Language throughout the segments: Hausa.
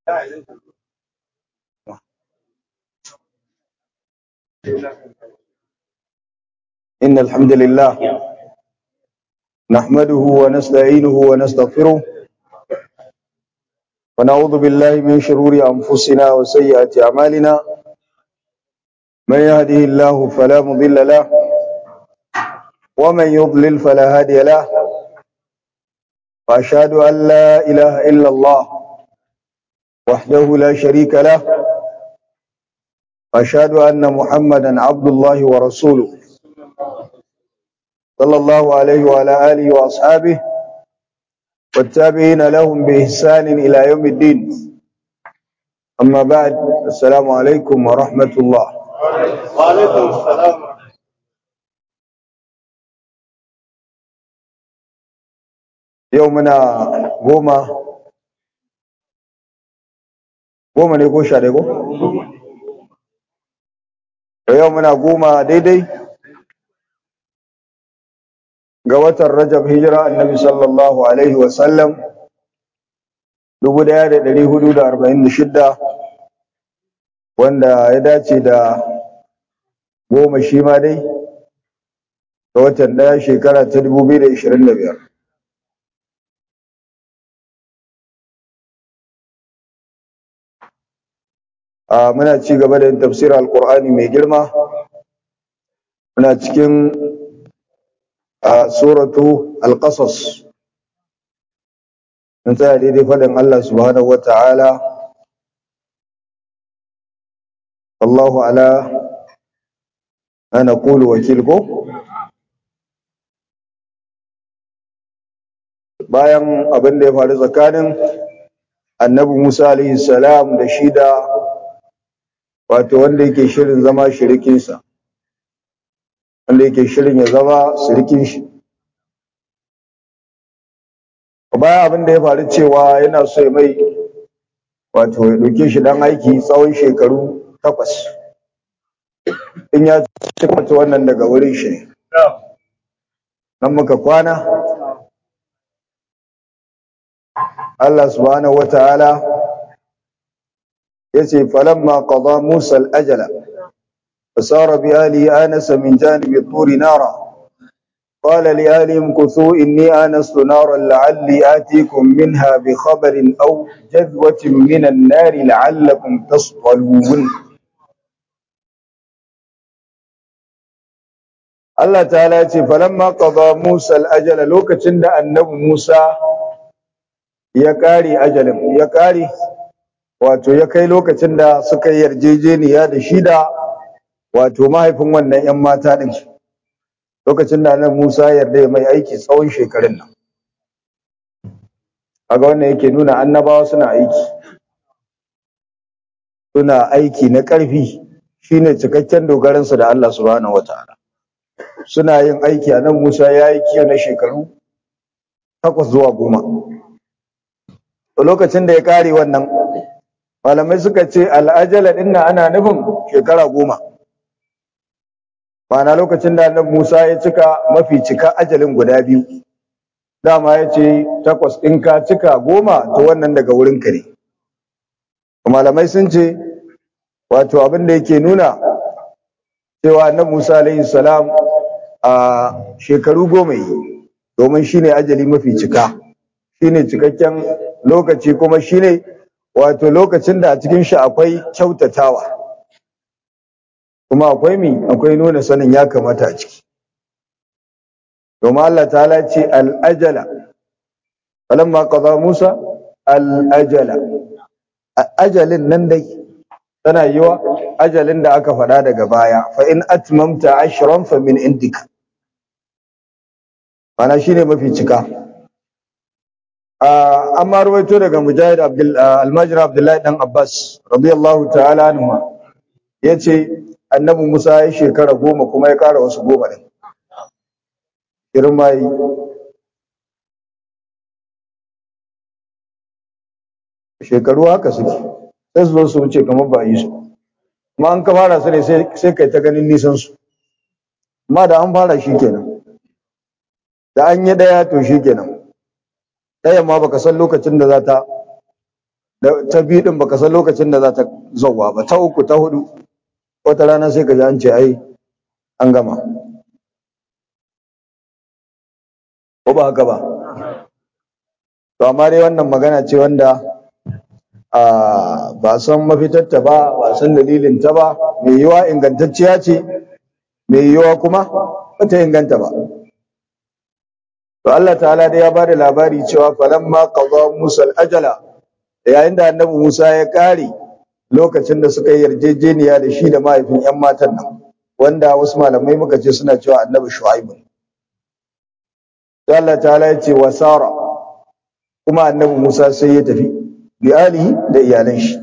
إن الحمد لله نحمده ونستعينه ونستغفره ونعوذ بالله من شرور أنفسنا وسيئات أعمالنا من يهده الله فلا مضل له ومن يضلل فلا هادي له وأشهد أن لا إله إلا الله وحده لا شريك له وأشهد أن محمدا عبد الله ورسوله صلى الله عليه وعلى آله وأصحابه والتابعين لهم بإحسان إلى يوم الدين أما بعد السلام عليكم ورحمة الله وعليكم السلام يومنا goma goma ne ko sha ɗaya ko? da yau muna goma daidai ga watan rajab hijira annabi sallallahu alaihi wasallam dubu ɗaya da ɗari hudu da arba'in da shidda wanda ya dace da goma shi ma dai ga watan ɗaya shekara ta dubu biyu da ishirin da biyar a muna ci gaba da yin tafsirin alkur'ani mai girma muna cikin a suratu alƙasas mun tsaya daidai faɗin Allah subhanahu wa ta'ala Allahu ala ana kulu wakil ko bayan abin da ya faru tsakanin annabi Musa alaihi salam da shi da wato wanda yake shirin zama shirikinsa wanda yake shirin ya zama shirikin shi bayan abin da ya faru cewa yana so ya mai wato ya ɗauke shi dan aiki tsawon shekaru takwas in ya cika wannan daga wurin shi ne nan muka kwana Allah subhanahu wa ta'ala yace falamma qada Musa al-ajala fasara bi ali anasa min janibi turi nara قال لآلهم كثوا إني آنست نارا لعلي آتيكم منها بخبر أو جذوة من النار لعلكم تصطلون Allah ta'ala ce falamma qada Musa al-ajala lokacin da annabi Musa ya kare ajalin ya kare wato ya kai lokacin da suka yi yarjejeniya da shi da wato mahaifin wannan ‘yan mata ɗin lokacin da nan Musa yarda ya mai aiki tsawon shekarun nan. Kaga wannan yake nuna annabawa suna aiki. Suna aiki na ƙarfi shine cikakken dogaransu da Allah subhanahu wa ta'ala. Suna yin aiki a nan Musa ya yi kiyo na shekaru takwas zuwa goma. Lokacin da ya kare wannan malamai suka ce al'ajala ɗin ana nufin shekara goma. Ma'ana lokacin da annabi Musa ya cika mafi cika ajalin guda biyu. Dama ya ce takwas in ka cika goma to wannan daga wurin ka ne. Malamai sun ce wato abin da yake nuna cewa annabi Musa alaihi salam a shekaru goma yi domin shine ajali mafi cika. Shine cikakken lokaci kuma shine wato lokacin da a cikin shi akwai kyautatawa. kuma akwai mi akwai nuna sanin ya kamata a ciki domin Allah ta'ala ce al'ajala falamma qada Musa al'ajala ajalin nan dai tana yiwa ajalin da aka faɗa daga baya fa in atmamta ashran fa min indika mana shine mafi cika amma ruwaito daga mujahid almajir abdullahi dan abbas radiyallahu ta'ala anhu yace annabi Musa ya shekara goma kuma ya ƙara wasu goma ɗin. Girma yi. Shekaru haka suke, sai su zo su wuce kamar ba yi su. Kuma an ka fara su ne sai kai ta ganin nisan su. Amma da an fara shi kenan. Da an yi ɗaya to shi kenan. Ɗayan ma baka san lokacin da za ta ta biyu din baka san lokacin da za ta zauwa ba ta uku ta hudu wata rana sai ka ji an ce ai an gama ko ba haka ba to amma dai wannan magana ce wanda a ba san mafitarta ba ba san dalilin ta ba mai yiwa ingantacciya ce mai yiwa kuma ba ta inganta ba to Allah ta'ala dai ya ba da labari cewa falamma qada Musa al-ajala yayin da annabi Musa ya kare lokacin da suka yi yarjejeniya da shi da mahaifin yan matan nan wanda wasu malamai muka ce suna cewa annabi Shu'aibu sai Allah ta'ala ya ce wasara kuma annabi Musa sai ya tafi bi alihi da iyalan shi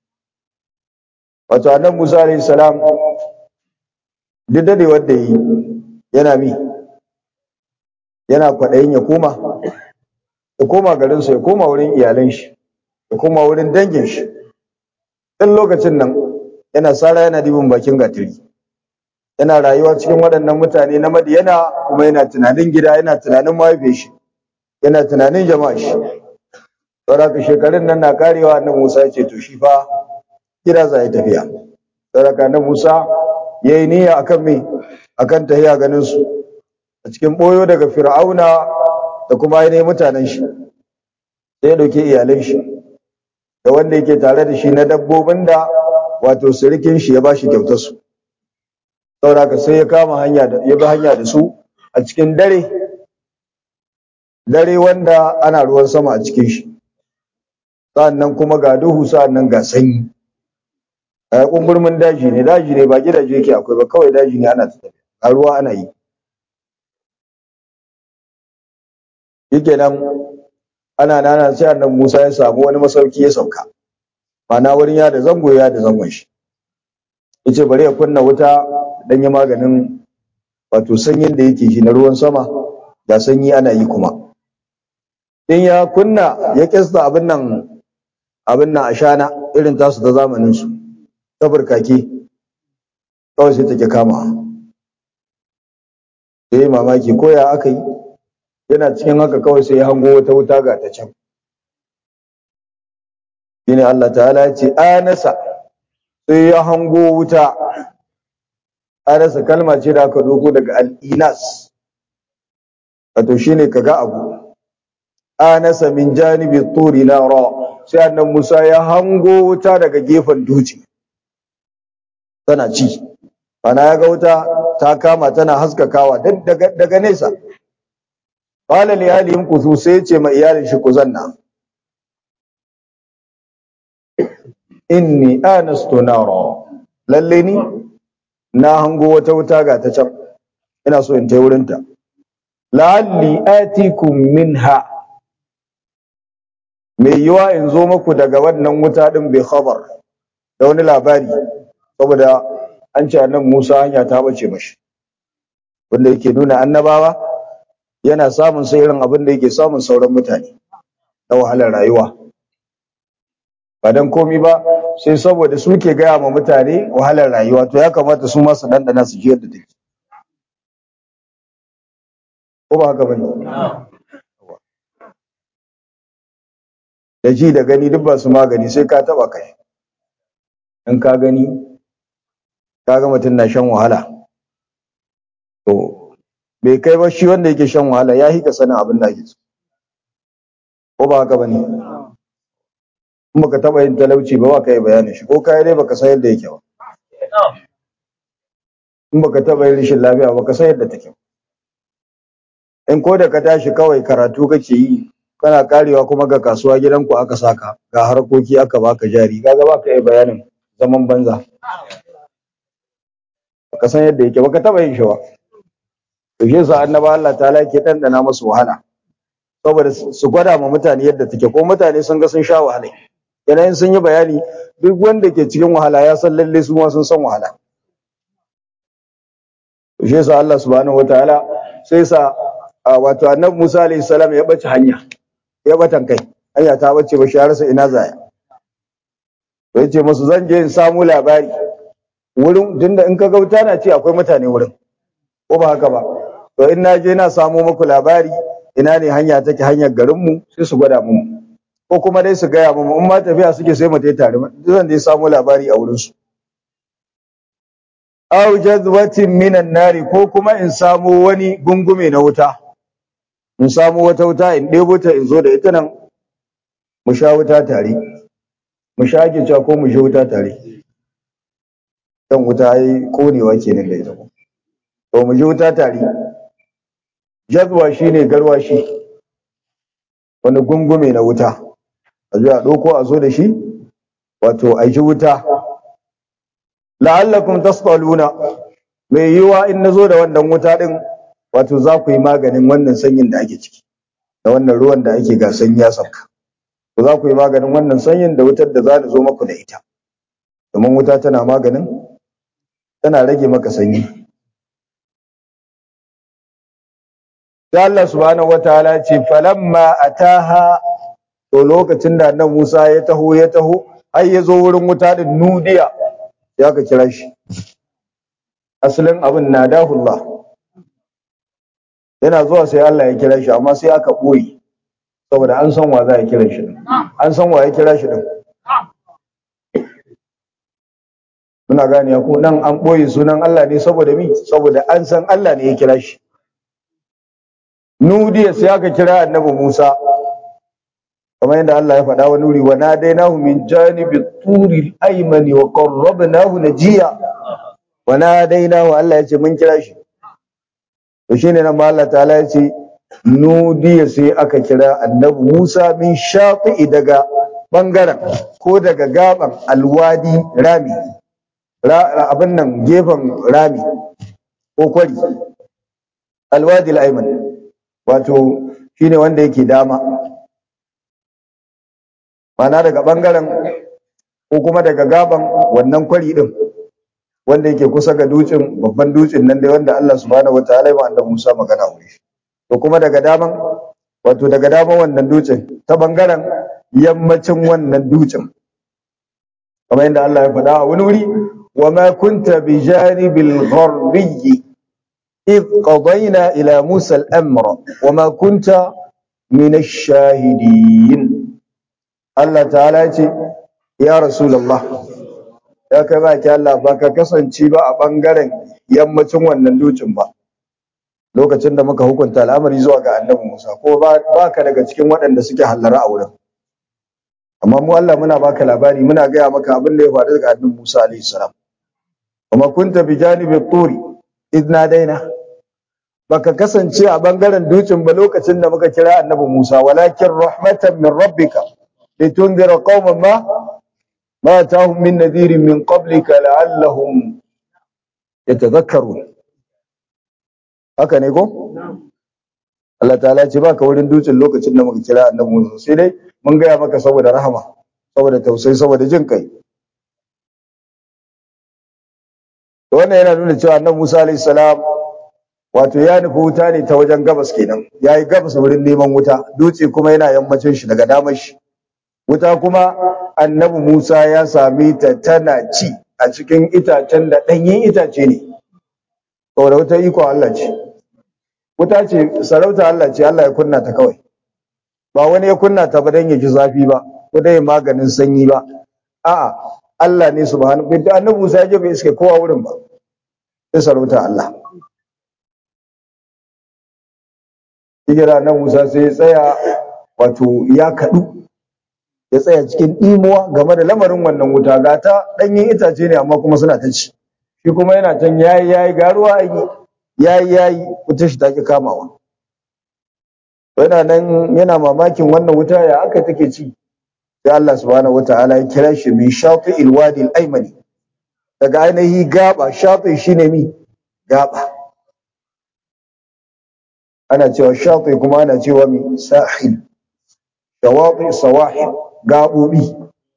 wato annabi Musa alayhi salam duk da wanda yi yana mi yana kwaɗayin ya koma ya koma garinsa ya koma wurin iyalan shi ya koma wurin dangin shi ɗan lokacin nan yana sara yana dibin bakin gatari yana rayuwa cikin waɗannan mutane na madiyana kuma yana tunanin gida yana tunanin mahaifin shi yana tunanin jama'a shi saboda shekarun nan na karewa annabi Musa ya ce to shi fa gida za ya tafiya saboda annabi Musa yayi niyya akan me akan tahiya ganin su a cikin boyo daga Fir'auna da kuma ainihin mutanen shi sai ya dauke iyalan shi da wanda yake tare da shi na dabbobin da wato sirikin shi ya bashi kyautar su saboda sai ya kama hanya da ya bi hanya da su a cikin dare dare wanda ana ruwan sama a cikin shi sa'annan kuma ga duhu sa'annan ga sanyi a kumburmin daji ne daji ne ba gidaje yake akwai ba kawai daji ne ana tafiya a ruwa ana yi yake nan ana nana sai annan Musa ya samu wani masauki ya sauka mana wurin ya da zango ya da zangon shi yace bari ya kunna wuta dan ya maganin wato sanyin da yake shi na ruwan sama da sanyi ana yi kuma in ya kunna ya kista abin nan abin nan ashana irin tasu ta zamanin su ta burkake kawai sai take kama sai mamaki ko ya aka yi yana cikin haka kawai sai ya hango wata wuta ga ta can shine Allah ta'ala ya ce anasa sai ya hango wuta anasa kalma ce da aka doko daga al-inas wato shine kaga abu anasa min janibi turi nara sai annan Musa ya hango wuta daga gefen duci tana ci ana ya ga wuta ta kama tana haskakawa daga daga nesa qala li ahlihim kusu sai ce ma iyalin shi ku zanna inni anastu nara lalle ni na hango wata wuta ga ta can ina so in tai wurin ta la'alli atikum minha mai yiwa in zo muku daga wannan wuta din bai khabar da wani labari saboda an ce annabi Musa hanya ta bace mashi wanda yake nuna annabawa yana samun sai irin abin da yake samun sauran mutane na wahalar rayuwa ba dan komi ba sai saboda su ke gaya ma mutane wahalar rayuwa to ya kamata su ma su dandana su ji yadda take ko ba haka bane da ji da gani duk ba su magani sai ka taba kai in ka gani ka ga mutum na shan wahala to bai kai ba shi wanda yake shan wahala ya hika sanin abin da ake so ko ba haka bane in baka taba yin talauci ba ba ka yi bayanin shi ko kai dai baka san yadda yake ba in baka taba yin rashin lafiya baka san yadda take in ko da ka tashi kawai karatu kake yi kana karewa kuma ga kasuwa gidanku aka saka ga harkoki aka baka jari kaga baka yi bayanin zaman banza baka san yadda yake baka taba yin shi ba to shi yasa annaba Allah ta'ala yake dandana musu wahala saboda su gwada ma mutane yadda take ko mutane sun ga sun sha wahala yanayin sun yi bayani duk wanda ke cikin wahala ya san lalle su ma sun san wahala to shi yasa Allah subhanahu wataala sai sa wato annabi Musa alayhi salam ya bace hanya ya batan kai hanya ta bace ba shi har sai ina zaya to yace musu zan je in samu labari wurin tunda in ka gauta na ce akwai mutane wurin ko ba haka ba to in na je na samu muku labari ina ne hanya take hanyar garinmu sai su gwada mu ko kuma dai su gaya mu in ma tafiya suke sai mu tai tare zan dai samu labari a wurin su aw jazwatin minan nari ko kuma in samu wani gungume na wuta in samu wata wuta in ɗebo ta in zo da ita nan mu sha wuta tare mu sha ake cewa ko mu sha wuta tare kan wuta ai konewa kenan da ita to mu ji wuta tare jazwa shine garwashi wani gungume na wuta a zo a ɗauko a zo da shi wato a ji wuta la'allakum tasqaluna mai yiwa in nazo da wannan wuta din wato za ku yi maganin wannan sanyin da ake ciki da wannan ruwan da ake ga sanyi ya sauka to za ku yi maganin wannan sanyin da wutar da za ni zo maku da ita domin wuta tana maganin tana rage maka sanyi sai Allah subhanahu wataala ce falamma ataha to lokacin da annabi Musa ya taho ya taho har ya zo wurin wuta din nudiya sai aka kira shi asalin abin nadahullah yana zuwa sai Allah ya kira shi amma sai aka boye saboda an san wa za a kira shi din an san wa ya kira shi din muna gane ko nan an boye sunan Allah ne saboda mi saboda an san Allah ne ya kira shi nudiya sai aka kira annabi Musa kamar yadda Allah ya faɗa wani wuri wa nadainahu min janibi turi aymani wa qarrabnahu najiya wa nadainahu Allah ya ce mun kira shi to shine nan ma Allah ta'ala ya ce nudiya sai aka kira annabi Musa min shafi'i daga bangaren ko daga gaban alwadi rami abin nan gefen rami ko kwari alwadi al-ayman wato shine wanda yake dama mana daga bangaren ko kuma daga gaban wannan kwari din wanda yake kusa ga dutsen babban dutsen nan dai wanda Allah subhanahu wataala ya annabi Musa magana wuri to kuma daga daman wato daga daman wannan dutsen ta bangaren yammacin wannan dutsen kamar yadda Allah ya faɗa a wani wuri wa ma kunta bi janibil gharbiyyi إذ قضينا إلى موسى الأمر وما كنت من الشاهدين الله تعالى يا رسول الله ya kai ba ki Allah ba ka kasance ba a bangaren yammacin wannan dutsen ba lokacin da muka hukunta al'amari zuwa ga annabi Musa ko ba ka daga cikin waɗanda suke hallara a wurin amma mu Allah muna baka labari muna gaya maka abin da ya faru daga annabi Musa alaihi salam kuma kunta bi janibi turi idna daina baka kasance a bangaren dutsen ba lokacin da muka kira annabi Musa walakin rahmatan min rabbika litunzira qauman ma ma atahum min nadhirin min qablika la'allahum yatadhakkarun haka ne ko Allah ta'ala ce baka wurin dutsen lokacin da muka kira annabi Musa sai dai mun gaya maka saboda rahama saboda tausayi saboda jin kai wannan yana nuna cewa annabi Musa alayhi salam wato ya nufi wuta ne ta wajen gabas kenan yayi gabas wurin neman wuta dutse kuma yana yammacin shi daga damar shi wuta kuma annabi Musa ya same ta tana ci a cikin itacen da ɗanyen itace ne saboda wuta iko Allah ce wuta ce sarauta Allah ce Allah ya kunna ta kawai ba wani ya kunna ta ba dan ya ji zafi ba ko dai maganin sanyi ba a'a Allah ne subhanahu wa ta'ala annabi Musa ya je bai iske kowa wurin ba sai sarauta Allah hijira nan Musa sai ya tsaya wato ya kadu ya tsaya cikin imuwa game da lamarin wannan wuta ga ta danyen itace ne amma kuma suna ta ci shi kuma yana can yayi yayi garuwa ayi yayi yayi wuta shi take kamawa yana nan yana mamakin wannan wuta ya aka take ci sai Allah subhanahu wataala ya kira shi min shafi'il wadi al-aymani daga ainihi gaba shafi shine mi gaba ana cewa shafi kuma ana cewa mi sahil shawati sawahil gabobi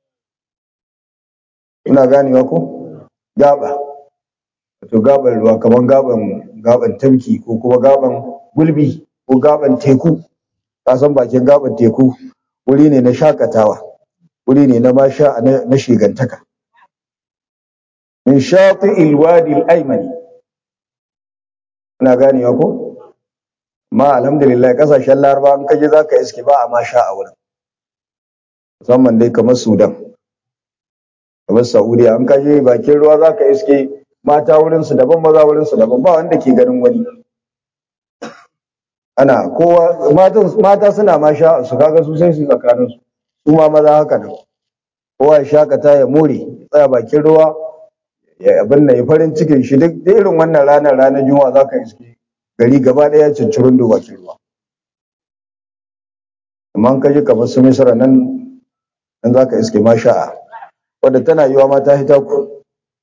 ina ganewa ko gaba to gaban ruwa kaman gaban gaban tamki ko kuma gaban gulbi ko gaban teku ka san bakin gaban teku wuri ne na shakatawa wuri ne na masha na shigantaka min shati ilwadi al-aymani ina ganewa ko ma alhamdulillah kasashen laraba an kaje zaka iske ba a masha a wurin musamman dai kamar Sudan kamar Saudiya an kaje bakin ruwa zaka iske mata wurin su daban maza wurin su daban ba wanda ke ganin wani ana kowa mata mata suna ma sha su kaga su sai su tsakanin su su ma maza haka nan kowa ya shakata ya more tsaya bakin ruwa ya abin nan ya farin cikin shi duk da irin wannan ranar ranar juma'a zaka iske gari gaba daya cincirin da bakin ruwa amma an kaje kamar su misra nan nan zaka iske masha'a wadda tana yiwa ma ta hita ku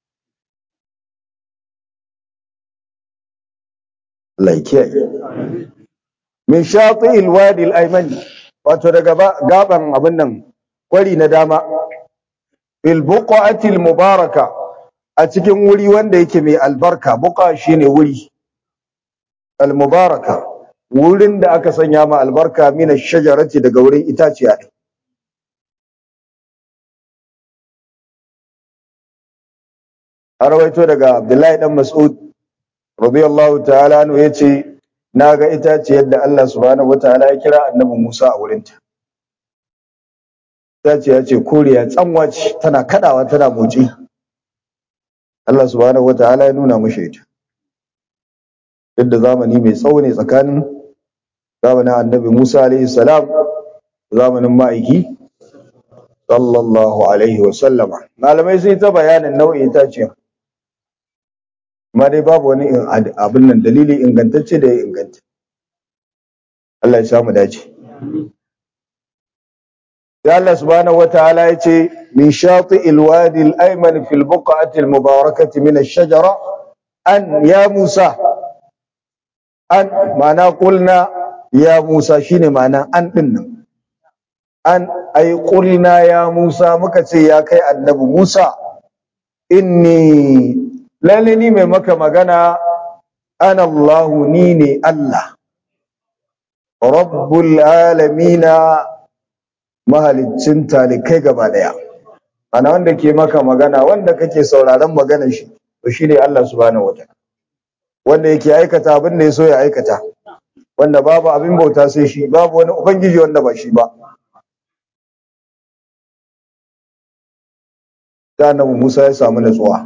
Allah ya kiyaye min shati'il wadi al-ayman wato daga gaban abin nan kwari na dama fil buqati al-mubaraka a cikin wuri wanda yake mai albarka buqa shine wuri al-mubaraka wurin da aka sanya ma albarka min ash-shajarati daga wurin itaciya ne rawaito daga Abdullahi dan Mas'ud radiyallahu ta'ala anhu yace naga itaciyar da Allah subhanahu wataala ya kira annabi Musa a wurinta itaciya ce koriya tsanwa ce tana kadawa tana motsi Allah subhanahu wataala ya nuna mushi ita yadda zamani mai tsawo ne tsakanin zamanin annabi Musa alaihi salam zamanin ma'aiki sallallahu alaihi wa sallama malamai sun yi ta bayanin nau'in itaciyar amma dai babu wani abin nan dalili ingantacce da ya inganta Allah ya samu dace ya Allah subhanahu wataala ya ce min shati alwadi al-ayman fi al-buq'ati al-mubarakati min ash-shajara an ya Musa an ma'ana qulna ya Musa shine ma'ana an din nan an ay qulna ya Musa muka ce ya kai annabi Musa inni lalle ni mai maka magana ana Allahu ni ne Allah rabbul alamina mahaliccin talikai gaba daya ana wanda ke maka magana wanda kake sauraron maganar shi to shine Allah subhanahu wataala wanda yake aikata abin da ya so ya aikata wanda babu abin bauta sai shi babu wani ubangiji wanda ba shi ba da annabi Musa ya samu natsuwa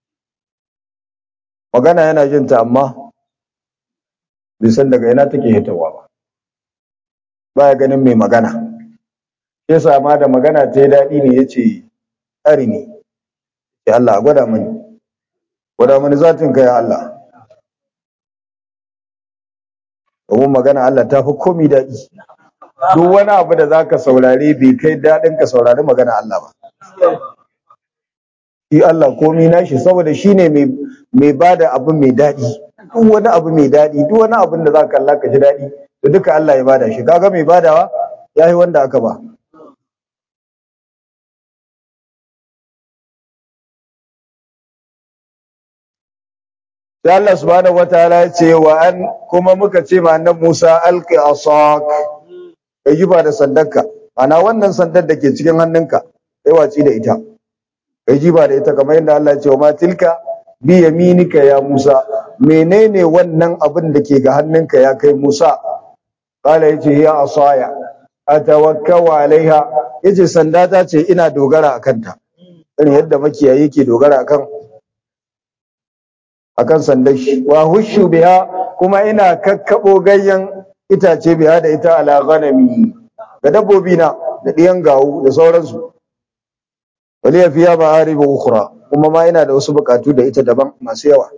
magana yana jin ta amma bai san daga ina take hitawa ba baya ganin mai magana yasa ma da magana ta yi daɗi ne yace ari ne ya Allah a gwada mani gwada mani zatin ka ya Allah domin magana Allah ta fi komi daɗi duk wani abu da zaka saurare bai kai daɗin ka saurari magana Allah ba shi Allah komi nashi saboda shine mai mai bada abu mai daɗi duk wani abu mai daɗi duk wani abin da zaka kalla ka ji daɗi to duka Allah ya bada shi kaga mai badawa yayi wanda aka ba sai Allah subhanahu wataala ya ce wa an kuma muka ce ma annabi Musa alqi asak kai jiba da sandarka ana wannan sandar da ke cikin hannunka kai waci da ita kai jiba da ita kamar yadda Allah ya ce wa ma tilka bi yaminika ya Musa menene wannan abin da ke ga hannunka ya kai Musa qala yace ya asaya atawakkau alaiha yace sanda ta ce ina dogara akan ta irin yadda makiyayi ke dogara akan akan sandar shi wa hushu biha kuma ina kakkabo ganyen itace biha da ita ala ghanami ga dabbobi na da ɗiyan gawu da sauransu waliya fiya ma'aribu ukhra kuma ma ina da wasu bukatu da ita daban masu yawa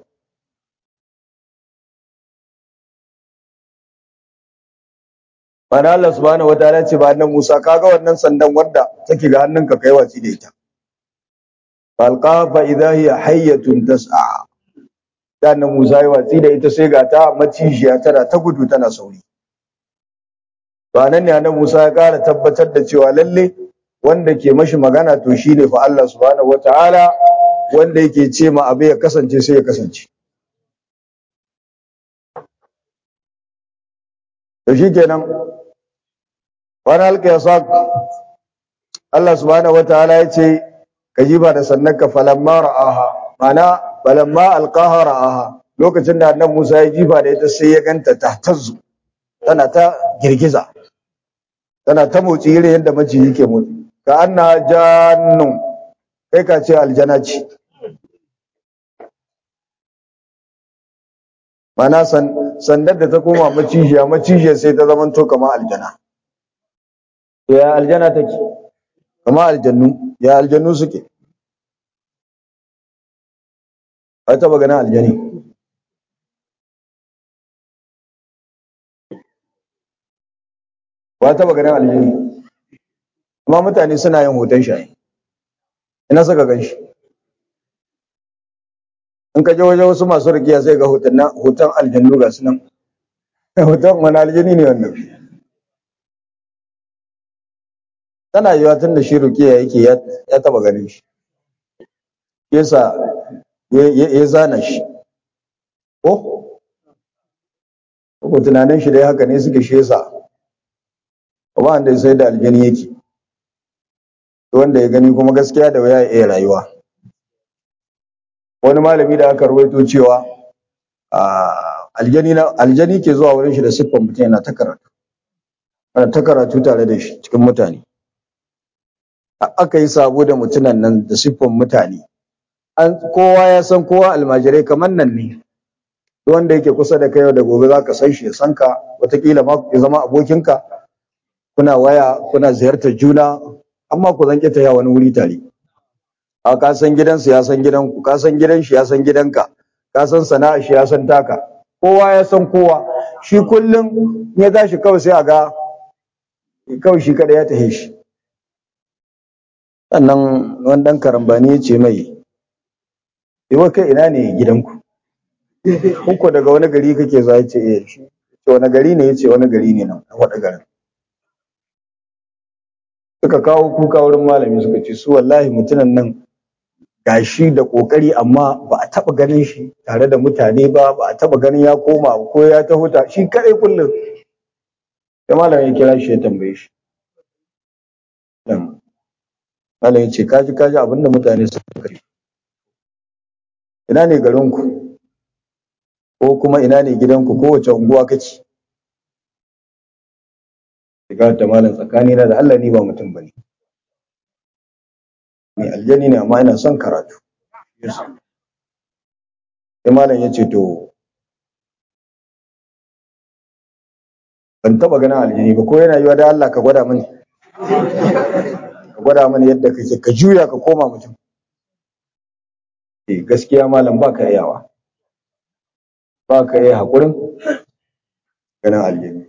Mana Allah subhanahu wataala ce ba nan Musa kaga wannan sandan wanda take ga hannunka kai waci da ita falqa fa idha hiya hayyatun tas'a dan Musa ya watsi da ita sai ga ta macijiya tana ta gudu tana sauri to anan ne annabi Musa ya ƙara tabbatar da cewa lalle wanda ke mashi magana to shine fa Allah subhanahu wataala wanda yake ce ma abu ya kasance sai ya kasance to shikenan wani halka ya sa Allah subhanahu wataala ya ce ka jiba da sannanka falamma ra'aha mana falamma alqaha ra'aha lokacin da annabi Musa ya jiba da ita sai ya ganta ta tazzu tana ta girgiza tana ta motsi irin yadda maciji ke motsi ka anna jannun kai ka ce aljana ce mana sandar da ta koma macijiya macijiyar sai ta zama to kama aljana ya aljana take kama aljannu ya aljannu suke a taba ganin aljani ba taba ganin aljani amma mutane suna yin hoton shi ina saka gan shi in ka je wajen wasu masu rikiya sai ga hoton hoton aljannu ga su nan hoton wani aljani ne wannan tana yiwa tun da shi rukiya yake ya taba ganin shi yasa ya zana shi ko ko tunanin shi dai haka ne suke shi yasa ba wanda sai da aljani yake wanda ya gani kuma gaskiya da waya ya iya rayuwa wani malami da aka rawaito cewa aljani na aljani ke zuwa wurin shi da siffan mutum yana ta karatu ana ta karatu tare da shi cikin mutane aka yi sabo da mutunan nan da siffan mutane an kowa ya san kowa almajirai kamar nan ne wanda yake kusa da kai da gobe zaka san shi ya san ka wataƙila ma ya zama abokinka kuna waya kuna ziyartar juna amma ku zan ta wani wuri tare a ka san gidansu ya san gidanku ka san gidan shi ya san gidanka ka san sana'a shi ya san taka kowa ya san kowa shi kullum ya tashi kawai sai a ga kawai shi kada ya tahe shi sannan wani dan karambani ya ce mai Iwa kai ina ne gidanku? Uku daga wani gari kake za ya ce eh shi. Ce wani gari ne ya ce wani gari ne nan a waɗa garin. Suka kawo kuka wurin malami suka ce su wallahi mutumin nan gashi da ƙoƙari amma ba a taɓa ganin shi tare da mutane ba ba a taɓa ganin ya koma ko ya ta huta shi kaɗai kullum. Sai malami ya kira shi ya tambaye shi. Malam ya ce kaji kaji abinda mutane suka ce. ina ne garinku ko kuma ina ne gidanku ko wace unguwa kake shiga ta malam tsakani na da Allah ni ba mutum bane ni aljani ne amma ina son karatu sai malam ya ce to ban taba ganin aljani ba ko yana yiwa da Allah ka gwada mani ka gwada mani yadda kake ka juya ka koma mutum eh gaskiya malam ba ka iyawa ba ka iya haƙurin ganin aljani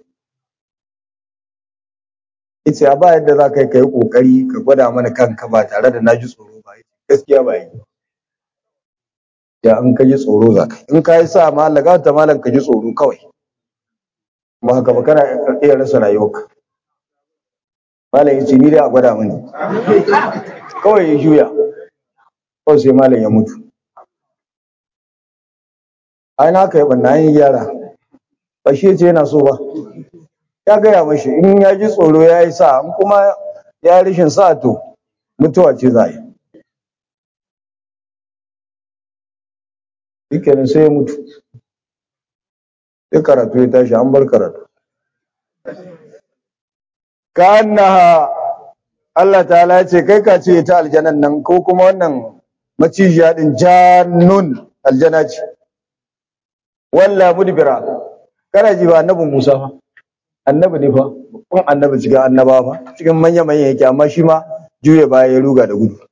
yace a ba yadda za ka yi ka yi ƙoƙari ka gwada mana kanka ba tare da na ji tsoro ba gaskiya ba yi ya in ka ji tsoro za ka in ka yi sa malam ta malam ka ji tsoro kawai ba haka ba kana iya rasa rayuwarka malam ya ce ni dai a gwada mani kawai ya juya kawai sai malam ya mutu ai na kai banna yin gyara ba shi ce yana so ba ya gaya mashi in ya ji tsoro ya yi sa in kuma ya yi rashin sa to mutuwa ce za yi shikenan sai ya mutu sai karatu ya tashi an bar karatu ka annaha Allah ta'ala ya ce kai ka ce ta aljanan nan ko kuma wannan macijiya din jannun aljana ce walla mudbira kana ji ba annabi Musa fa annabi ne fa kun annabi cikin annaba fa cikin manya manya yake amma shi ma juye baya ya ruga da gudu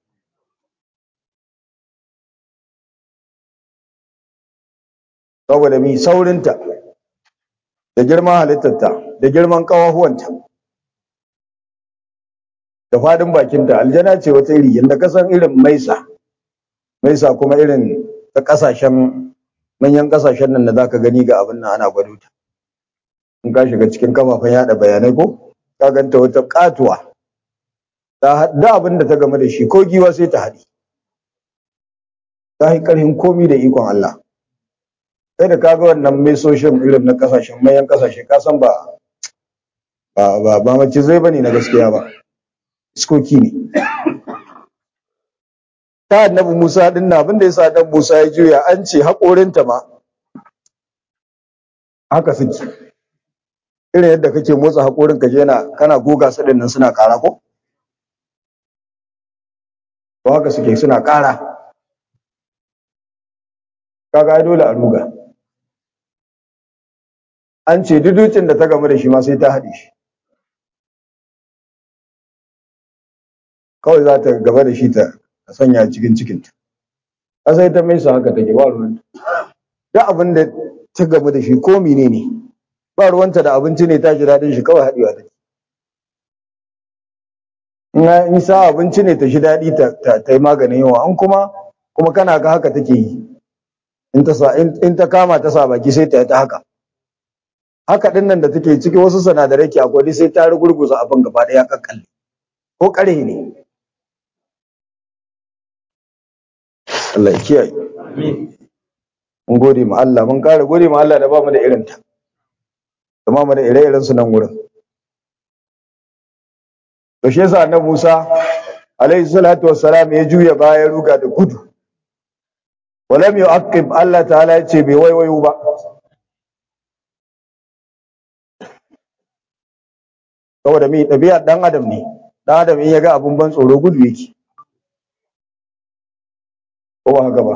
saboda mi saurinta da girman halittarta da girman kawahuwanta da fadin bakinta aljana ce wata iri yadda ka san irin maisa maisa kuma irin ta kasashen manyan kasashen nan da zaka gani ga abin nan ana gwado ta in ka shiga cikin kafafen yada bayanai ko ka ganta wata katuwa ta da abin da ta game da shi ko giwa sai ta haɗi ta yi ƙarfin komi da ikon Allah sai da kaga wannan mesoshin irin na kasashen manyan kasashe ka san ba ba ba ba mace zai bane na gaskiya ba iskoki ne ta annabi Musa din na abinda yasa dan Musa ya juya an ce haƙorinta ma haka suke irin yadda kake motsa haƙorin ka je na kana goga su din nan suna ƙara ko to haka suke suna ƙara kaga ai dole a ruga an ce duducin da ta gamu da shi ma sai ta haɗe shi kawai za ta gaba da shi ta sanya cikin cikinta ƙasai ta mai su haka take ba ruwanta duk abin da ta gamu da shi ko mene ne ba ruwanta da abinci ne ta ji daɗin shi kawai haɗewa take in sa abinci ne ta shi daɗi ta yi maganin yawa an kuma kuma kana ga haka take yi in ta kama ta sa baki sai ta yi ta haka haka ɗin nan da take ciki wasu sinadarai ke akwai sai ta rugurguza abin gaba ɗaya kakkalle ko ƙarhe ne Allah ya kiyaye mun gode ma Allah mun ƙara gode ma Allah da ba mu da irin ta kuma mu da ire-iren su nan wurin to shi yasa annabi Musa alaihi salatu wassalam ya juya baya ruga da gudu walam yu'aqib Allah ta'ala ya ce bai waiwayo ba saboda mi ɗabi'ar ɗan adam ne ɗan adam in ya ga abun ban tsoro gudu yake ko ba haka ba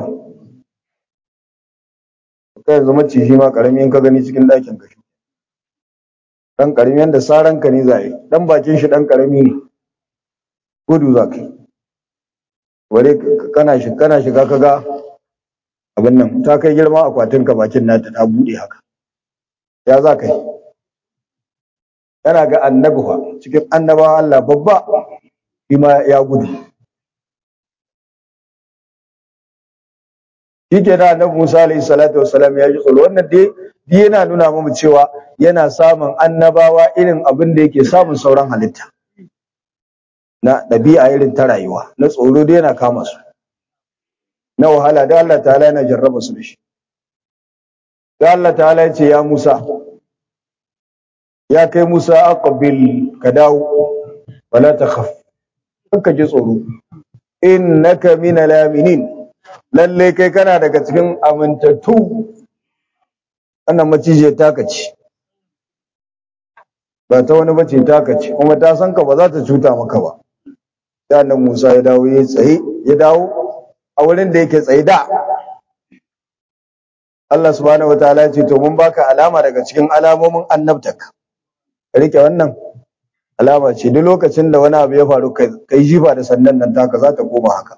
ka yanzu maciji ma karami in ka gani cikin ɗakin ka dan karami yanda saran ka ne zai dan bakin shi dan karami ne gudu za ka ware kana shi kana shiga kaga abin nan ta kai girma akwatin ka bakin nata ta bude haka ya za ka yi yana ga annabi fa cikin annabawa Allah babba shi ma ya gudu shi ke da annabi Musa alaihi salatu wassalam ya ji tsoro wannan dai dai yana nuna mu cewa yana samun annabawa irin abin da yake samun sauran halitta na ɗabi'a irin ta rayuwa na tsoro dai yana kama su na wahala da Allah ta'ala yana jarraba su da shi da Allah ta'ala ya ce ya Musa ya kai Musa aqbil ka dawo wala takhaf ka ji tsoro innaka minal aminin lalle kai kana daga cikin amintattu wannan macijiyar taka ce ba ta wani bace taka ce kuma ta san ka ba za ta cuta maka ba da nan Musa ya dawo ya tsaye ya dawo a wurin da yake tsaye da Allah subhanahu wataala ya ce to mun baka alama daga cikin alamomin annabtaka ka rike wannan alama ce duk lokacin da wani abu ya faru kai jifa da sandan nan taka za ta koma haka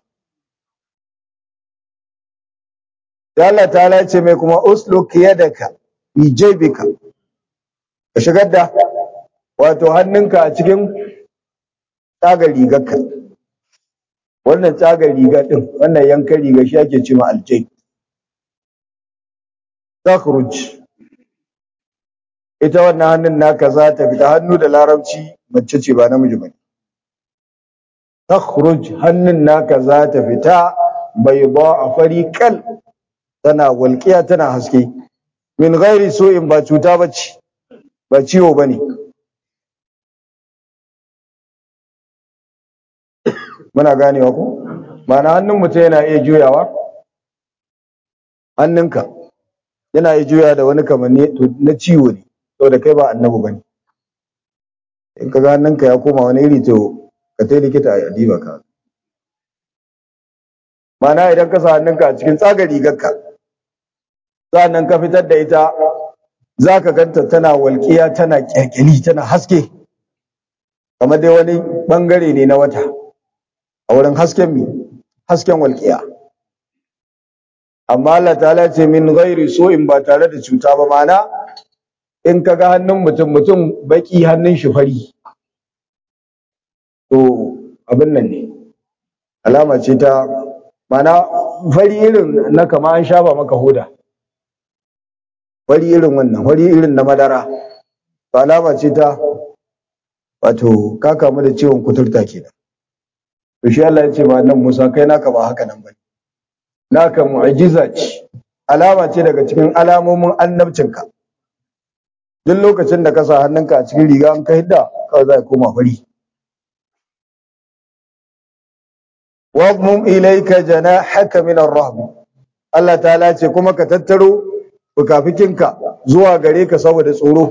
da Allah ta'ala ce mai kuma usluk yadaka bi jaybika ka shigar da wato hannunka a cikin tsagar rigarka wannan tsagar riga din wannan yankan riga shi ake cewa aljay takhruj ita wannan hannun naka za ta fita hannu da larabci mace ce ba namiji bane takhruj hannun naka za ta fita bai ba a fari kal tana walƙiya tana haske min ghairi su'in ba cuta bace ba ciwo bane muna ganewa ko ma'ana hannun mutum yana iya juyawa hannunka yana iya juya da wani kamanni na ciwo ne saboda kai ba annabi bane in ka ga hannunka ya koma wani iri to ka tai likita a diba ka ma'ana idan ka sa hannunka a cikin tsagar rigarka sa'annan ka fitar da ita za ka ganta tana walƙiya tana ƙyalƙyali tana haske kamar dai wani ɓangare ne na wata a wurin hasken mi hasken walƙiya amma Allah ta'ala ce min ghairi so in ba tare da cuta ba mana in ka ga hannun mutum mutum baki hannun shi fari to abin nan ne alama ce ta mana fari irin na kama an shafa maka hoda fari irin wannan fari irin na madara ba alama ce ta wato ka kamu da ciwon kuturta kenan to shi Allah ya ce ba nan Musa kai naka ba haka nan bane naka mu'jiza ce alama ce daga cikin alamomin annabcinka duk lokacin da ka sa hannunka a cikin riga an ka hidda kawai za ka koma fari wagmum ilayka janahaka min ar-rahb Allah ta'ala ce kuma ka tattaro fukafikinka zuwa gare ka saboda tsoro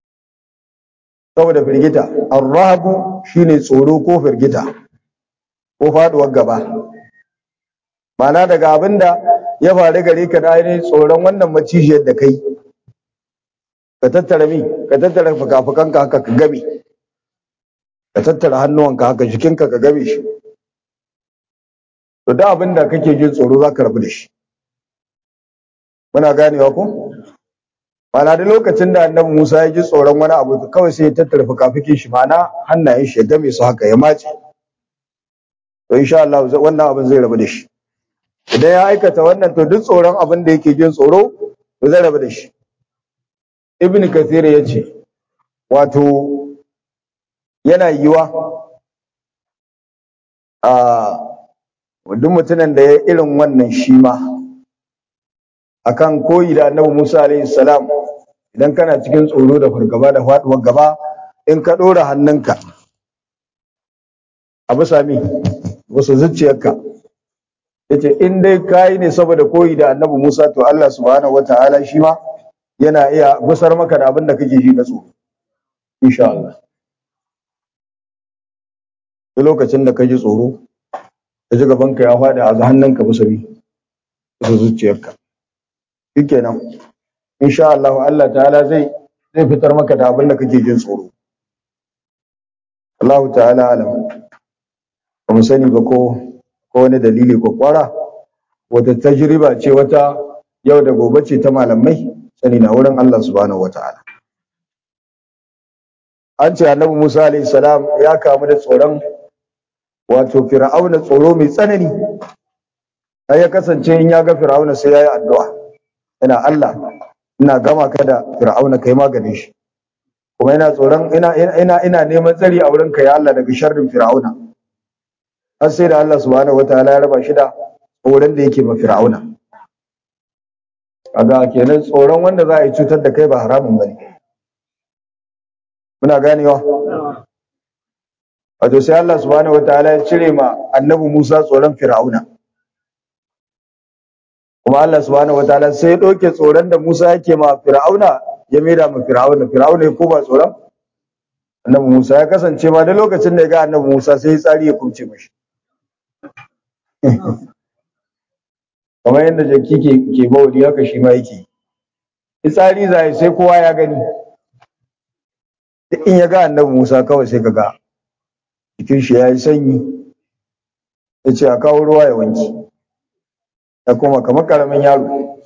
saboda firgita ar-rahb shine tsoro ko firgita ko faduwar gaba ma'ana daga abin da ya faru gare ka da ainihin tsoron wannan macijiyar da kai ka tattara mi ka tattara fuka-fukanka haka ka gabe ka tattara hannuwanka haka jikinka ka gabe shi to da abin da kake jin tsoro za ka rabu da shi muna ganewa ko Mana da lokacin da annabi Musa ya ji tsoron wani abu kawai sai ya tattara fukafukin shi mana hannayen shi ya game su haka ya mace to insha Allah wannan abin zai rabu da shi idan ya aikata wannan to duk tsoron abin da yake jin tsoro to zai rabu da shi Ibn Kathir ya ce wato yana yiwa a duk mutumin da ya irin wannan shi ma akan koyi da annabi Musa alaihi salam idan kana cikin tsoro da fargaba da faduwar gaba in ka dora hannunka a bisa mi wasu zuciyarka yace in dai kai ne saboda koyi da annabi Musa to Allah subhanahu wataala shi ma yana iya gusar maka da abin da kake ji na tsoro insha Allah duk lokacin da ka ji tsoro ka ji gabanka ya faɗi a hannunka bisa mi bisa zuciyarka shikenan insha Allah Allah ta'ala zai zai fitar maka da abin da kake jin tsoro Allah ta'ala alam ba mu sani ba ko ko wani dalili ko kwara wata tajriba ce wata yau da gobe ce ta malamai sani na wurin Allah subhanahu wata'ala an ce annabi Musa alaihi salam ya kamu da tsoron wato fir'auna tsoro mai tsanani sai ya kasance in ya ga fir'auna sai ya yi addu'a ina Allah ina gama ka da fir'auna kai maganin shi kuma ina tsoron ina ina ina neman tsari a wurin ka ya Allah daga sharrin fir'auna har sai da Allah subhanahu wataala ya raba shi da tsoron da yake ma fir'auna kaga kenan tsoron wanda za a yi cutar da kai ba haramun bane muna ganewa wato sai Allah subhanahu wataala ya cire ma annabi Musa tsoron fir'auna kuma Allah subhanahu wataala sai ya ɗauke tsoron da Musa yake ma Fir'auna ya maida ma Fir'auna Fir'auna ya koma tsoron Annabi Musa ya kasance ma da lokacin da ya ga Annabi Musa sai ya tsari ya kumce mashi kamar yadda jaki ke ke bawli haka shi ma yake tsari zai sai kowa ya gani in ya ga Annabi Musa kawai sai kaga jikin shi ya yi sanyi ya ce a kawo ruwa ya wanki ya koma kamar karamin yaro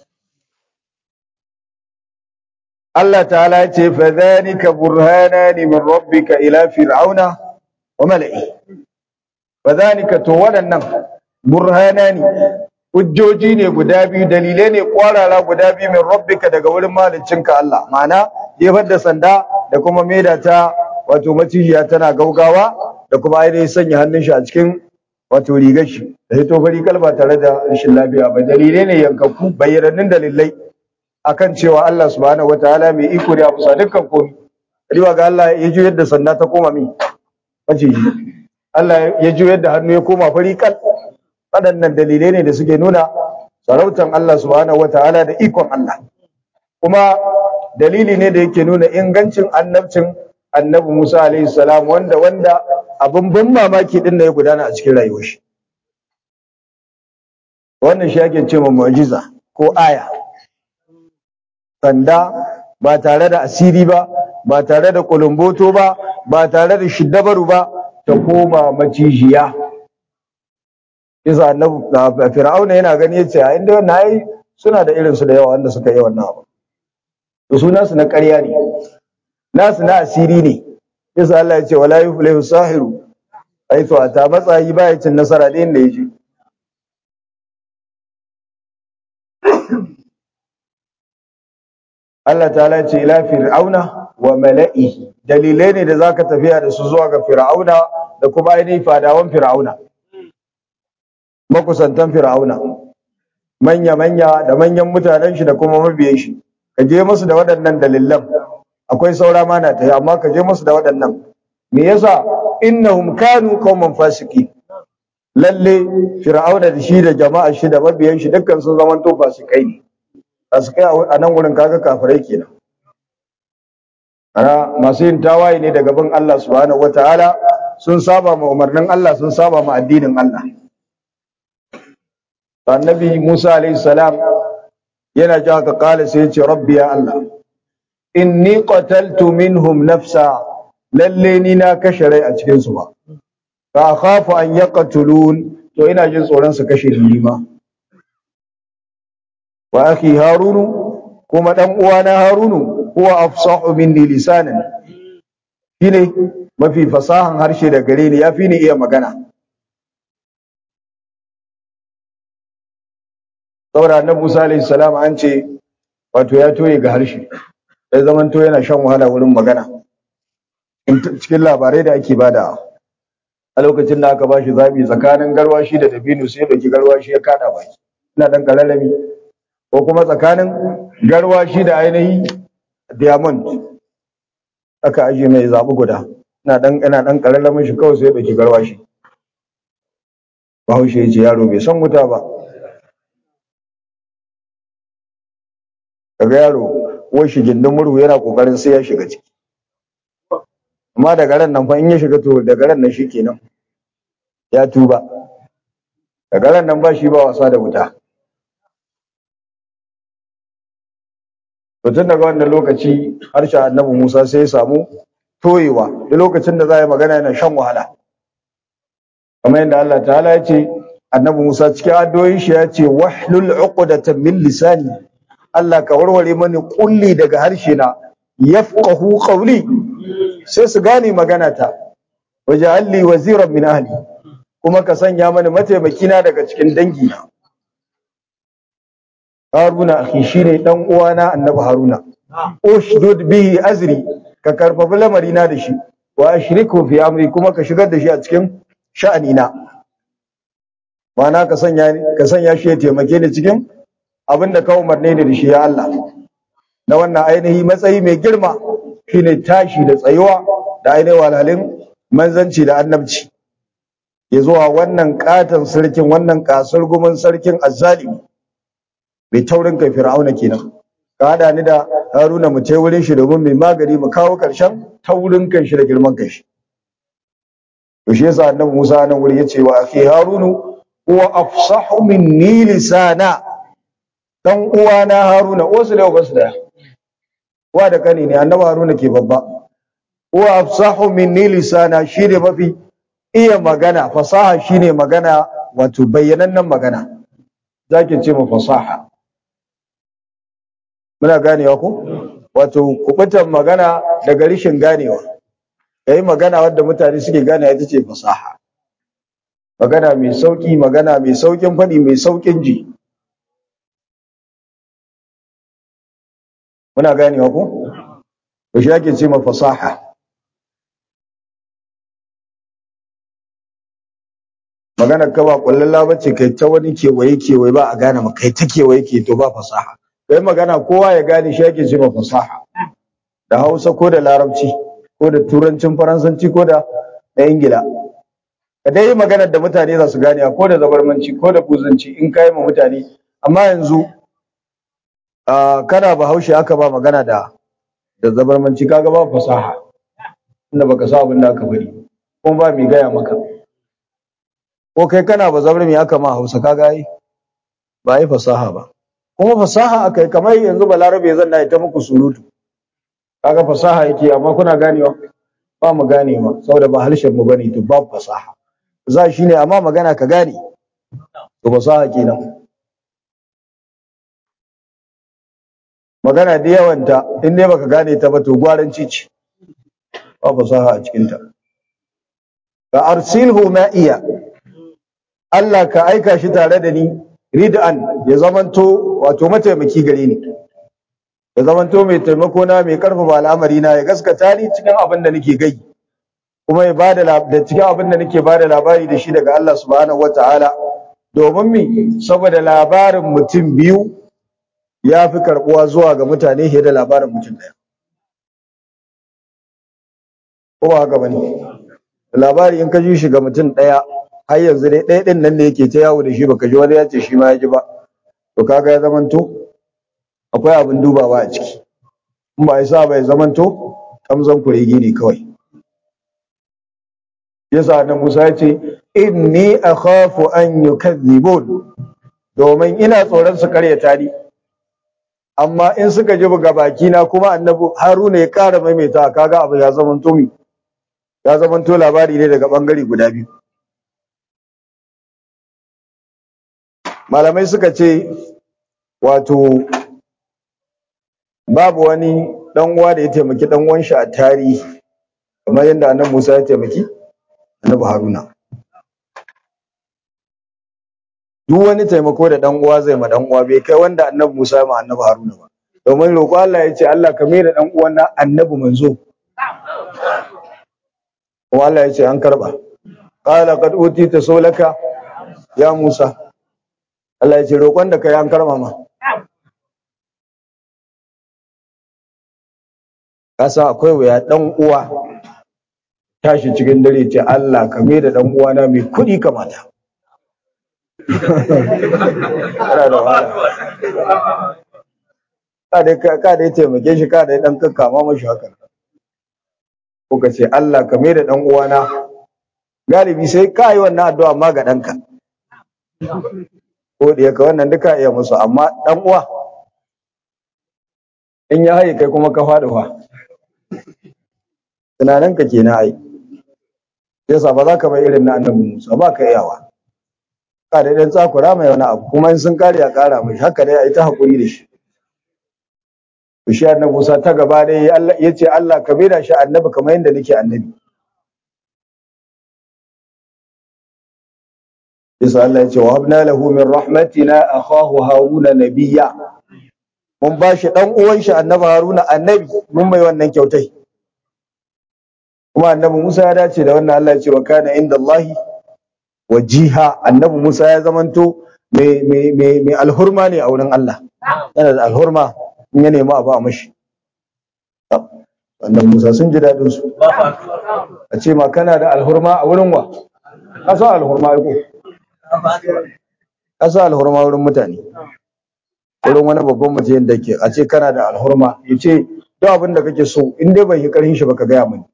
Allah ta'ala ya ce fa dhalika burhanani min rabbika ila fir'auna wa mala'i fa dhalika to waɗannan burhanani hujjoji ne guda biyu dalilai ne kwarara guda biyu min rabbika daga wurin maliccinka Allah ma'ana jefar da sanda da kuma maida ta wato macijiya tana gaugawa da kuma ainihin sanya hannun shi a cikin wato rigar shi da ya tofari kalba tare da rashin lafiya ba dalilai ne yankakku bayyanannun dalilai akan cewa Allah subhanahu wataala mai iko ne a bisa dukkan komai riwa ga Allah ya juyar da sanda ta koma mi maciji Allah ya juyar da hannu ya koma fari kal waɗannan dalilai ne da suke nuna sarautan Allah subhanahu wataala da ikon Allah kuma dalili ne da yake nuna ingancin annabcin annabi Musa alaihi salam wanda wanda abin ban mamaki din da ya gudana a cikin rayuwar shi wannan shi ake cewa mu'jiza ko aya sanda ba tare da asiri ba ba tare da kulumboto ba ba tare da shiddabaru ba ta koma macijiya isa annabi fir'auna yana gani yace a inda wannan ai suna da irin su da yawa wanda suka yi wannan abu to suna su na ƙarya ne nasu na asiri ne yasa Allah ya ce wala yuflihu sahiru aitu ata matsayi baya cin nasara da inda yaje Allah ta'ala ya ce ila fir'auna wa mala'ihi dalilai ne da zaka tafiya da su zuwa ga fir'auna da kuma ainihin fadawan fir'auna makusantan fir'auna manya manya da manyan mutanen shi da kuma mabiyan shi ka je musu da waɗannan dalilan akwai saura ma na tayi amma ka je musu da waɗannan me yasa innahum kanu qauman fasiki lalle fir'auna da shi da jama'a shi da mabiyan shi dukkan sun zaman to fasikai ne fasikai a nan wurin kaga kafirai kenan ana masu yin tawaye ne daga bin Allah subhanahu wataala sun saba ma umarnin Allah sun saba ma addinin Allah annabi Musa alayhi salam yana ji haka kala sai ya ce rabbi ya Allah inni qataltu minhum nafsa lalle ni na kashe rai a cikin su ba fa akhafu an yaqtulun to ina jin tsoron su kashe ni ma wa akhi harunu kuma dan uwana harunu huwa afsahu minni lisanan shine mafi fasahan harshe da gare ni yafi ni iya magana saboda annabi Musa alayhi salam an ce wato ya toye ga harshe ya zaman to yana shan wahala wurin magana cikin labarai da ake bada a lokacin da aka bashi zabi tsakanin garwashi da dabino sai dauki garwashi ya kada baki ina dan kalalami ko kuma tsakanin garwashi da ainihi diamond aka aje mai zabi guda ina dan ina dan kalalamin shi kawai sai ya dauki garwashi Bahaushe ya ce yaro bai san wuta ba kaga yaro wai shi gindin murhu yana kokarin sai ya shiga ciki amma daga ran nan fa in ya shiga to daga ran nan shikenan ya tuba daga ran nan ba shi ba wasa da wuta to tun daga wannan lokaci harshen annabi Musa sai ya samu toyewa da lokacin da za a yi magana yana shan wahala kamar yadda Allah ta'ala ya ce annabi Musa cikin addu'o'in shi ya ce wahlul uqdatan min lisani Allah ka warware mani kulli daga harshe na yafqahu qawli sai su gane magana ta waja'alli waziran min ahli kuma ka sanya mani mataimaki na daga cikin dangi na Haruna akhi shine dan uwana Annabi Haruna ushdud bihi azri ka karfafi lamari na da shi wa ashriku fi amri kuma ka shigar da shi a cikin sha'ani na ma'ana ka sanya ka sanya shi ya taimake ni cikin abin da ka umarne ni da shi ya Allah na wannan ainihi matsayi mai girma shine tashi da tsayuwa da ainihin walalin manzanci da annabci ya zuwa wannan katon sarkin wannan kasar gumin sarkin azzalimi mai taurin kai fir'auna kenan ka hada ni da haruna mu tai wurin shi domin mai magani mu kawo karshen taurin kan shi da girman kan shi to shi yasa annabi Musa nan wuri yace wa akhi harunu huwa afsahu minni lisana dan uwana haruna wasu da wasu da wa da kani ne annabi haruna ke babba huwa afsahu minni lisana shine mafi iya magana fasaha shine magana wato bayyanannen magana zaki ce mu fasaha muna ganewa ko wato kubutan magana daga rishin ganewa yayi magana wadda mutane suke gane ita ce fasaha magana mai sauki magana mai saukin faɗi mai saukin ji muna ganewa ko to shi ake ce ma fasaha magana ka ba kullalla bace kai ta wani kewaye kewaye ba a gane ma kai ta kewaye ke to ba fasaha kai magana kowa ya gane shi ake ce ma fasaha da Hausa ko da Larabci ko da Turancin Faransanci ko da na Ingila ka dai magana da mutane za su gane ko da zabarmanci ko da buzanci in kai ma mutane amma yanzu kana bahaushe aka ba magana da da zabarmanci kaga ba fasaha inda baka sa abin da aka bari kuma ba mai gaya maka ko kai kana ba zabar mai aka ma hausa kaga yi ba yi fasaha ba kuma fasaha aka yi kamar yanzu balarabe zan na ita muku surutu kaga fasaha yake amma kuna ganewa ba mu ganewa saboda ba harshen mu bane to babu fasaha za shi ne amma magana ka gane to fasaha kenan magana da yawanta in dai baka gane ta ba to gwaranci ce ba fasaha a cikin ta ka arsilhu ma'iya Allah ka aika shi tare da ni rid'an ya zamanto wato mataimaki gare ni ya zamanto mai taimako na mai karfafa al'amari na ya gaskata ni cikin abin da nake gai kuma ya bada da cikin abin da nake bada labari da shi daga Allah subhanahu wataala domin mi saboda labarin mutum biyu ya fi karbuwa zuwa ga mutane fiye da labarin mutum ɗaya ko ba haka bane labari in ka ji shi ga mutum ɗaya har yanzu dai ɗaya ɗin nan ne yake ta yawo da shi baka ji wani ya ce shi ma ya ji ba to kaga ya zamanto akwai abin dubawa a ciki in ba ya sa bai zamanto kamzan kuregi ne kawai yasa na Musa ya ce inni akhafu an yukazzibun domin ina tsoron su karyata ni amma in suka ji buga baki na kuma annabi Haruna ya ƙara maimaita kaga abu ya zama tumi ya zama to labari ne daga bangare guda biyu malamai suka ce wato babu wani dan uwa da ya taimaki dan uwan shi a tarihi kamar yadda annabi Musa ya taimaki annabi Haruna duk wani taimako da dan uwa zai ma dan uwa bai kai wanda annabi Musa ya ma annabi Haruna ba domin roƙo Allah ya ce Allah ka mai da dan uwan na annabi manzo kuma Allah ya ce an karba qala qad utita sulaka ya Musa Allah ya ce roƙon da kai an karba ma kasa akwai wuya dan uwa tashi cikin dare ce Allah ka mai da dan uwana mai kuɗi kamata Kana da wahala. ka dai ka dai taimake shi ka dai dan kakkama mashi haka ko ka ce Allah ka mai da dan uwana galibi sai ka yi wannan addu'a ma ga danka ko da yaka wannan duka iya musu amma dan uwa in ya haye kai kuma ka faɗi fa tunanin ka kenan ai yasa ba za ka bai irin na annabi Musa ba ka iyawa ka dai dan tsakura mai wani abu kuma in sun kare ya kara mai haka dai ai ta hakuri da shi to shi annabi Musa ta gaba dai Allah yace Allah ka maida shi annabi kamar yadda nake annabi yasa Allah yace wa habna lahu min rahmatina akhahu haruna nabiyya mun ba shi dan uwan shi annabi haruna annabi mun mai wannan kyautai kuma annabi Musa ya dace da wannan Allah ya ce wa kana inda Allah wajiha annabi Musa ya zamanto mai mai mai mai alhurma ne a wurin Allah yana da alhurma in ya nemi abu a mashi annabi Musa sun ji dadin su a ce ma kana da alhurma a wurin wa ka san alhurma ai ko ka san alhurma wurin mutane wurin wani babban mutum da ke a ce kana da alhurma ya ce duk abin da kake so in dai bai yi karhin shi baka gaya mani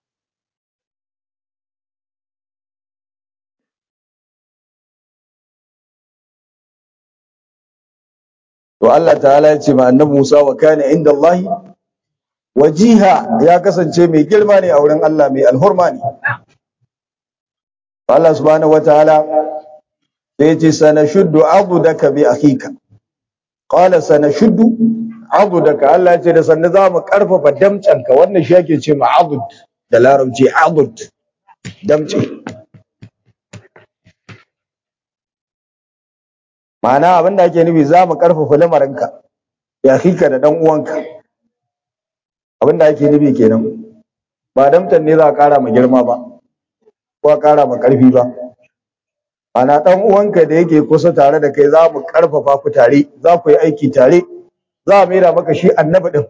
to Allah ta'ala ya ce ma annabi Musa wa kana inda Allah wajiha ya kasance mai girma ne a wurin Allah mai alhurma ne Allah subhanahu wataala sai ya ce sanashuddu adudaka bi akhika qala sanashuddu adudaka Allah ya ce da sanna za mu karfafa damcanka wannan shi yake ce ma adud da larabci adud damce ma'ana abin da ake nufi za mu karfafa lamarinka ya hika da dan uwanka abin da ake nufi kenan ba damtan ne za a kara ma girma ba ko a kara ma karfi ba ana dan uwanka da yake kusa tare da kai za mu karfafa ku tare za ku yi aiki tare za a maida maka shi annabi din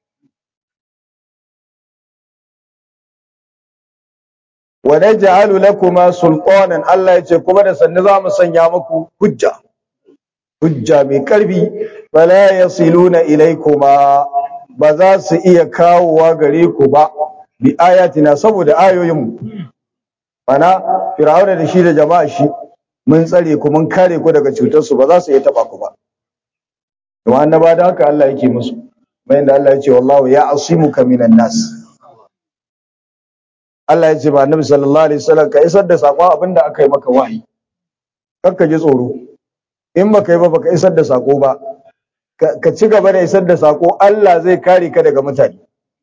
wa naj'alu lakuma sultanan Allah ya ce kuma da sanni za mu sanya muku hujja hujja mai karfi bala yasiluna ilaykuma ba za su iya kawowa gare ku ba bi ayatina saboda ayoyinmu mana fir'auna da shi da jama'a shi mun tsare ku mun kare ku daga cutar su ba za su iya taba ku ba to annaba da haka Allah yake musu bayan da Allah ya ce wallahu ya asimuka minan nas Allah ya ce ba annabi sallallahu alaihi wasallam ka isar da sakon abinda aka yi maka wahayi kakka ji tsoro in baka yi ba baka isar da sako ba ka ci gaba da isar da sako Allah zai kare ka daga mutane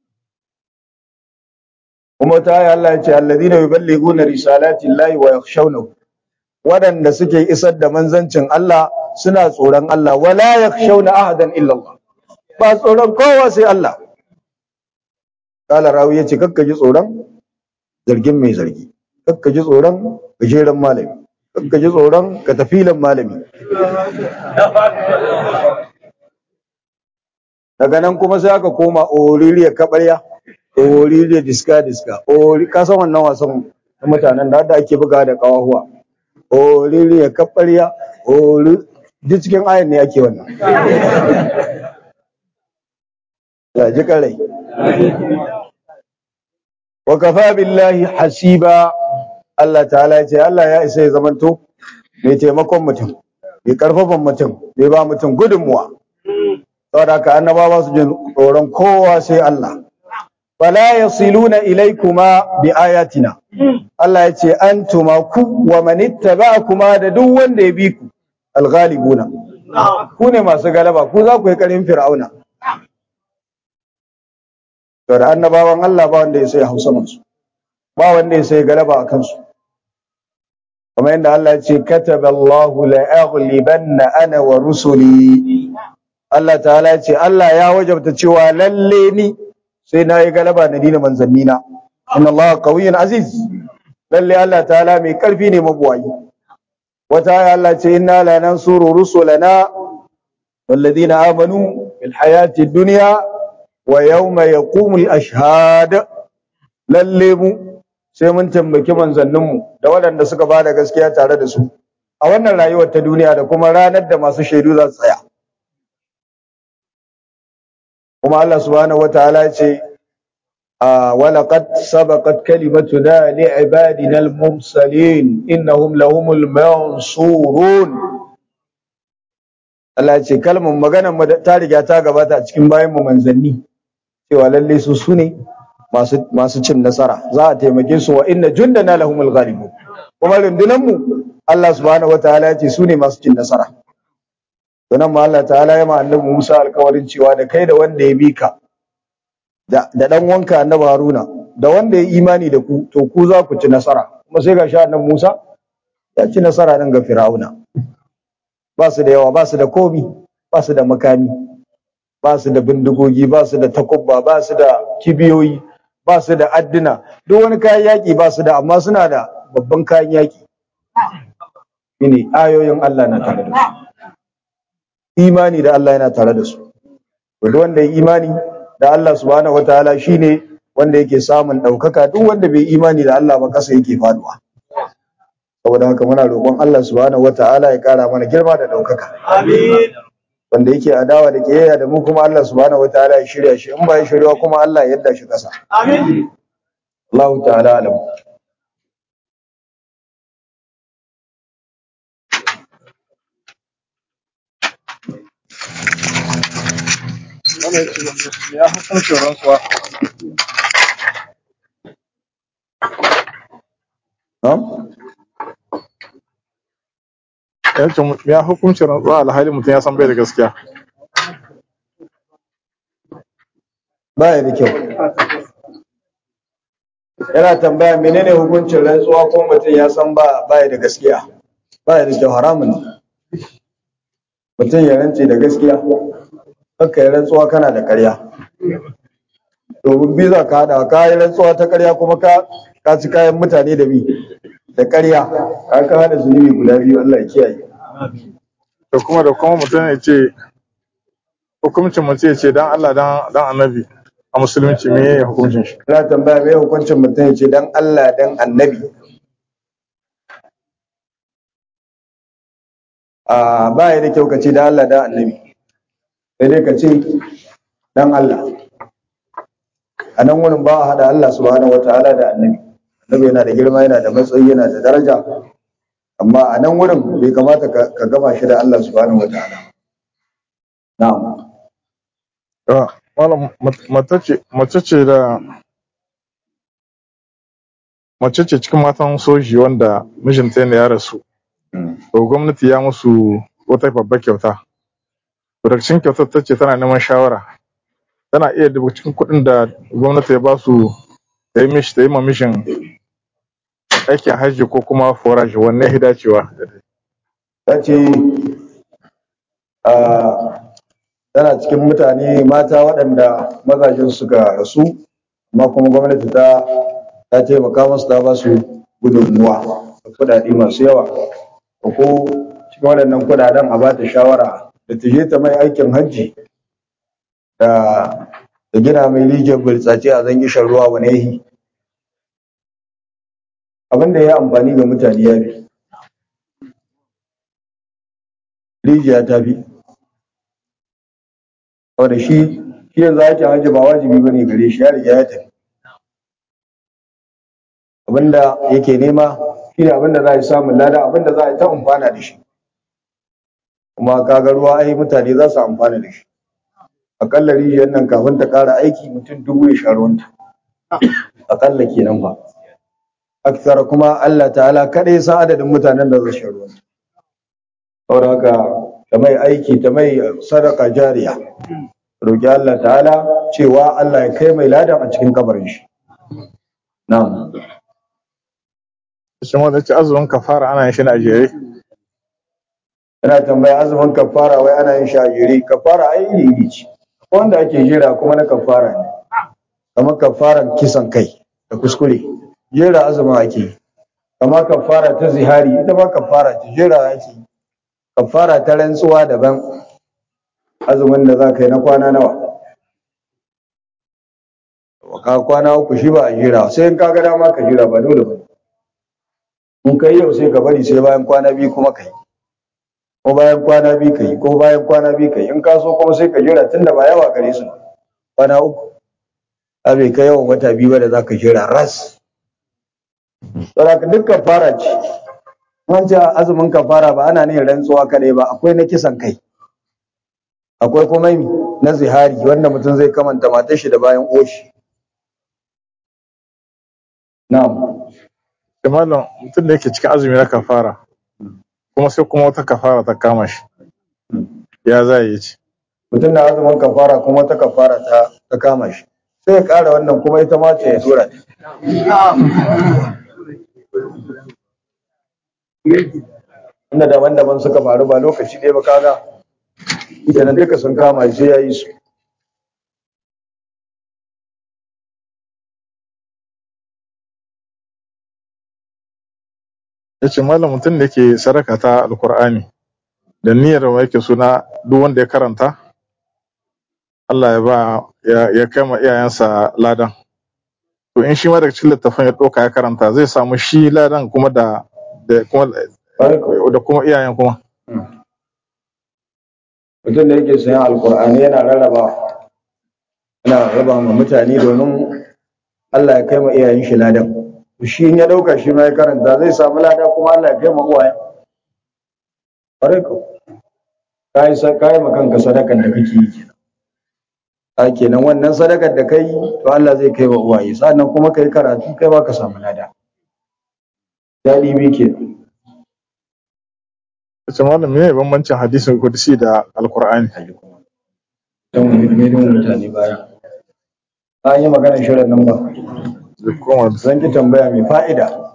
kuma ta yi Allah ya ce alladhina yuballighuna risalati llahi wa yakhshawnahu waɗanda suke isar da manzancin Allah suna tsoron Allah wala yakhshawna ahadan illa Allah ba tsoron kowa sai Allah kala rawi yace kakka ji tsoron zargin mai zargi kakka ji tsoron gajeren malami kakka ji tsoron katafilan malami daga nan kuma sai aka koma oririya kabarya oririya diska diska ori ka san wannan wasan mutanen da ake buga da kawahuwa oririya kabarya ori duk cikin ayan ne ake wannan ya ji karai wa kafa billahi hasiba Allah ta'ala ya ce Allah ya isa ya zamanto mai taimakon mutum mai karfafan mutum mai ba mutum gudunmuwa saboda haka annabawa su jin tsoron kowa sai Allah fala yasiluna ilaykuma bi ayatina Allah ya ce antuma ku wa man ittaba'akuma da duk wanda ya bi ku alghalibuna ku ne masu galaba ku za ku yi karin fir'auna to da annabawan Allah ba wanda ya sai hausa masu ba wanda ya sai galaba a kansu kamar yadda Allah ya ce kataballahu la aghlibanna ana wa rusuli Allah ta'ala ya ce Allah ya wajabta cewa lalle ni sai na yi galaba na dina manzannina inna Allah qawiyyun aziz lalle Allah ta'ala mai karfi ne mabuwayi wata aya Allah ce inna la nansuru rusulana والذين آمنوا في الحياة الدنيا ويوم يقوم الأشهاد lalle mu sai mun tambaki manzanninmu da waɗanda suka ba da gaskiya tare da su a wannan rayuwar ta duniya da kuma ranar da masu shaidu za su tsaya kuma Allah subhanahu wataala ya ce ولقد سبقت كلمتنا لعبادنا المرسلين إنهم لهم المنصورون Allah ya ce kalmar maganar mu ta riga ta gabata a cikin bayan mu manzanni cewa lalle su sune masu masu cin nasara za a taimake su wa inna jundana lahumul ghalibun kuma rundunan mu Allah subhanahu wataala ya ce sune masu cin nasara Sannan ma Allah ta'ala ya ma annabi Musa alkawarin cewa da kai da wanda ya bi ka da da dan wanka annabi Haruna da wanda ya imani da ku to ku za ku ci nasara kuma sai ga sha annabi Musa ya ci nasara nan ga Fir'auna ba su da yawa ba su da komi ba su da makami ba su da bindigogi ba su da takubba ba su da kibiyoyi ba su da adduna duk wani kayan yaƙi ba su da amma suna da babban kayan yaƙi shine ayoyin Allah na tare da su imani da Allah yana tare da su duk wanda ya imani da Allah subhanahu wataala shine wanda yake samun ɗaukaka duk wanda bai imani da Allah ba kasa yake faduwa saboda haka muna roƙon Allah subhanahu wataala ya ƙara mana girma da ɗaukaka Amin. wanda yake adawa da kiyayya da mu kuma Allah subhanahu wataala ya shirya shi in ba ya shirya kuma Allah ya yadda shi ƙasa Amin. Allah ta'ala alam ya hukuncin rantsuwa Na'am? ya ce mu- ya hukuncin rantsuwa alhali mutum ya san bai da gaskiya baya da kyau yana tambaya menene hukuncin rantsuwa ko mutum ya san ba baya da gaskiya baya da kyau haramun ne mutum ya rantse da gaskiya kakka yi rantsuwa kana da ƙarya domin bi za ka haɗa ka yi rantsuwa ta ƙarya kuma ka ka ci kayan mutane da bi da ƙarya ka ka haɗa zunubi guda biyu Allah ya kiyaye da kuma da kuma mutum ya ce hukuncin mutum ya ce dan Allah dan dan annabi a musulunci me ya hukuncin shi Ina tambaya me hukuncin mutum ya ce dan Allah dan annabi. A ba ya da kyau ka ce dan Allah dan annabi. Sai dai ka ce dan Allah. A nan wurin ba a haɗa Allah subhanahu wa ta'ala da annabi. Annabi yana da girma yana da matsayi yana da daraja. Amma a nan wurin bai kamata ka ka gama shi da Allah subhanahu wa ta'ala. Na'am. Ah, malam mat- mace ce mace ce da mace ce cikin matan soji wanda mijinta ne ya rasu to gwamnati ya musu wata babbar kyauta to daga cikin kyautar ta ce tana neman shawara tana iya duba cikin kuɗin da gwamnati ya ba su ta yi mishi ta yi ma mishin aikin hajji ko kuma foraji wanne ya fi dacewa ta ce ah, tana cikin mutane mata waɗanda mazajen suka rasu amma kuma gwamnati ta ta taimaka musu ta ba su gudunmuwa da kuɗaɗe masu yawa ko ko cikin waɗannan kuɗaɗen a ba ta shawara da ta je ta mai aikin hajji da da gina mai rijiyar burtsatse a zangi shan ruwa wani yahi abin da ya yi amfani ga mutane ya fi rijiya ta fi saboda shi shi yanzu aikin hajji ba wajibi bane gare shi ya riga ya tafi abinda yake nema shine abin da za a yi samun lada abin da za a yi ta amfana da shi kuma kaga ruwa ai mutane za su amfana da shi akalla rijiyar nan kafin ta ƙara aiki mutum dubu ya sha ruwanta akalla kenan fa aksara kuma Allah ta'ala kada ya san adadin mutanen da za su sha ruwanta saboda haka ta mai aiki ta mai sadaka jariya roki Allah ta'ala cewa Allah ya kai mai ladan a cikin kabarin shi na'am shi wanda ce azumin kafara ana yin shi ne a jere Yana tambaya azumin kafara wai ana yin shagiri kafara ai iri iri ce wanda ake jira kuma na kafara ne kamar kafaran kisan kai da kuskure jera azumin ake yi kamar kafara ta zihari ita ma kafara ce jera ake yi kafara ta rantsuwa daban azumin da za ka yi na kwana nawa ka kwana uku shi ba a jira sai in ka ga dama ka jira ba dole ba in kai yau sai ka bari sai bayan kwana biyu kuma ka yi ko bayan kwana biyu ka yi ko bayan kwana biyu ka yi in ka so kuma sai ka jira tunda ba yawa gare su kwana uku a bai kai yawan wata biyu ba da za ka jira ras saboda dukkan fara ce an ce azumin kafara ba ana ne rantsuwa kadai ba akwai na kisan kai akwai kuma na zihari wanda mutum zai kamanta matar shi da bayan oshi na'am da malam mutum da yake cikin azumi na kafara kuma sai kuma wata kafara ta kama shi ya za yi ce mutum na azumin kafara kuma wata kafara ta ta kama shi sai ya ƙara wannan kuma ita ma ce ya tura ta inda daban-daban suka faru ba lokaci ɗaya ba kaga kenan duka sun kama shi sai ya yi su ya ce malam mutum da yake sadaka ta alkur'ani da niyyar wa yake suna duk wanda ya karanta Allah ya ba ya, ya kai ma iyayensa ladan to in shi ma daga cikin littafin ya ɗauka ya karanta zai samu shi ladan kuma da da kuma da kuma iyayen kuma mutum da yake sayan alkur'ani yana rarraba yana raba ma mutane domin Allah ya kai ma iyayen shi ladan shi in ya dauka shi ma ya karanta zai samu lada kuma Allah ya kai ma uwaye ƙwarai ko kai sa kai ma kanka sadakan da kake yi kenan a kenan wannan sadakar da kai to Allah zai kai wa uwaye sannan kuma kai karatu kai ma ka samu lada daɗi bi kenan ya ce malam me bambancin hadisin kudusi da alkur'ani don milimin mutane baya an yi maganar shirin nan ba da kuma zan ki tambaya mai fa'ida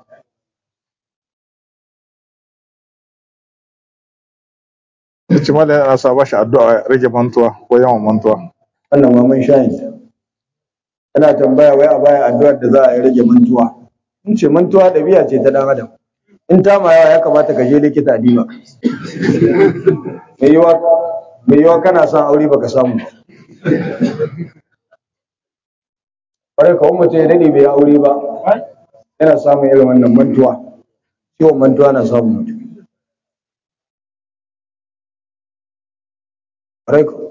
ya ce malam yana sa ba shi addu'a ya rage mantuwa ko yawan mantuwa wannan ma mun shayin ta ana tambaya wai a baya addu'ar da za a yi rage mantuwa in ce mantuwa ɗabi'a ce ta ɗan adam in ta ma yawa ya kamata ka je likita a diba mai yiwa mai yiwa kana son aure baka samu ba kwarai kawai mutum ya daɗe bai aure ba yana samun irin wannan mantuwa ciwon mantuwa na samun mutum kwarai ko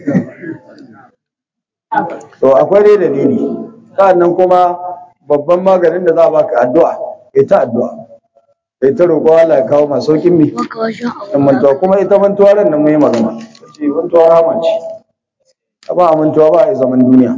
to akwai dai dalili sa'annan kuma babban maganin da za a baka addu'a kai ta addu'a kai ta roƙo Allah ya kawo masu saukin mi in mantuwa kuma ita mantuwa ran nan mai magana ce mantuwa rama ce ba a mantuwa ba a yi zaman duniya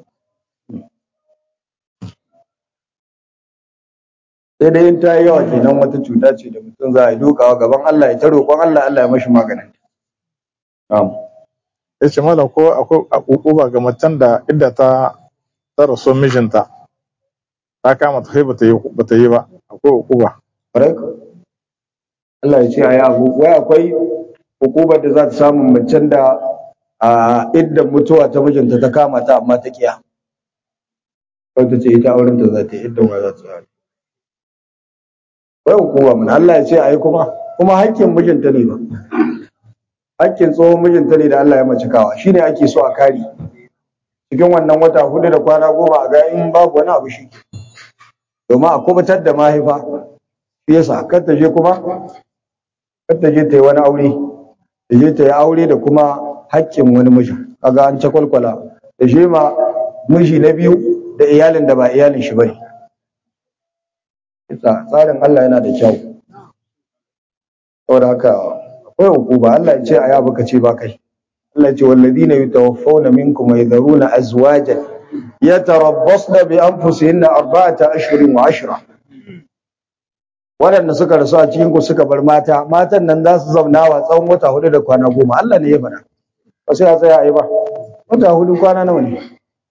sai dai in ta yi yawa kenan wata cuta ce da mutum za a yi dukawa gaban Allah ya ta roƙon Allah Allah ya mashi maganin na'am ya ce malam ko akwai ukuba ga macen da idda ta ta rasu mijinta ta kama ta kai bata yi bata yi ba akwai ukuba Correct? Allah ya ce a yi abu wai akwai hukumar da za ta samu macen da a iddan mutuwa ta mijinta ta kama ta amma ta kiya kawai ta ce ita auren ta za ta yi iddan wa za ta yi wai hukuma mun Allah ya ce a yi kuma kuma hakkin mijinta ne ba hakkin tsohon mijinta ne da Allah ya mace kawa shine ake so a kare cikin wannan wata hudu da kwana goma a ga in babu wani abu shi domin a kubutar da mahaifa shi yasa kar ta je kuma kar ta je ta yi wani aure ta je ta yi aure da kuma haƙƙin wani miji kaga an cakwalkwala da shi ma miji na biyu da iyalin da ba iyalin shi bane tsarin Allah yana da kyau saboda haka akwai hukuma Allah ya ce a yabu ka ce ba kai Allah ya ce walladina yatawaffawna minkum wa yadharuna azwajan yatarabbasna bi anfusihinna arba'ata ashhurin wa ashra waɗanda suka rasu a cikin ku suka bar mata matan nan za su zauna wa tsawon wata hudu da kwana goma Allah ne ya faɗa ba sai a tsaya a yi ba wata hudu kwana nawa ne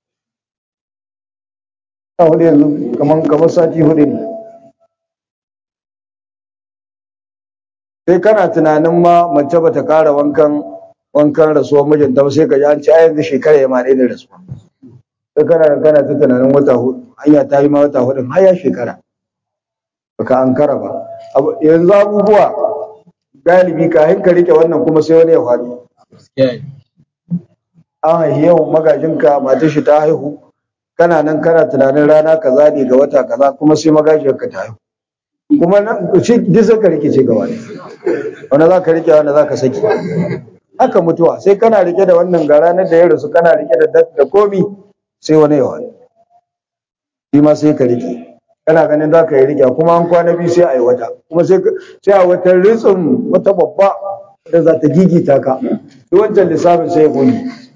wata hudu yanzu kamar kamar sati hudu ne sai kana tunanin ma mace bata kara wankan wankan rasuwar mijinta ba sai ka ji an ce a yanzu shekara ya ma ɗaya da rasuwa sai kana kana ta tunanin wata hudu hanya ta yi ma wata hudun har ya shekara baka ankara ba yanzu abubuwa galibi kafin ka rike wannan kuma sai wani ya faɗi an haihi yau magajinka matar shi ta haihu kana nan kana tunanin rana kaza ne ga wata kaza kuma sai magajiyarka ta haihu kuma nan shi duk sai ka rikice gaba ne wanda za ka rike wanda za ka saki haka mutuwa sai kana rike da wannan ga ranar da ya rasu kana rike da da komi sai wani yawa shi ma sai ka rike kana ganin za ka yi rike kuma an kwana biyu sai a yi wata kuma sai sai a wata ritsin wata babba da za ta gigita ka duk wancan lissafin sai ya goge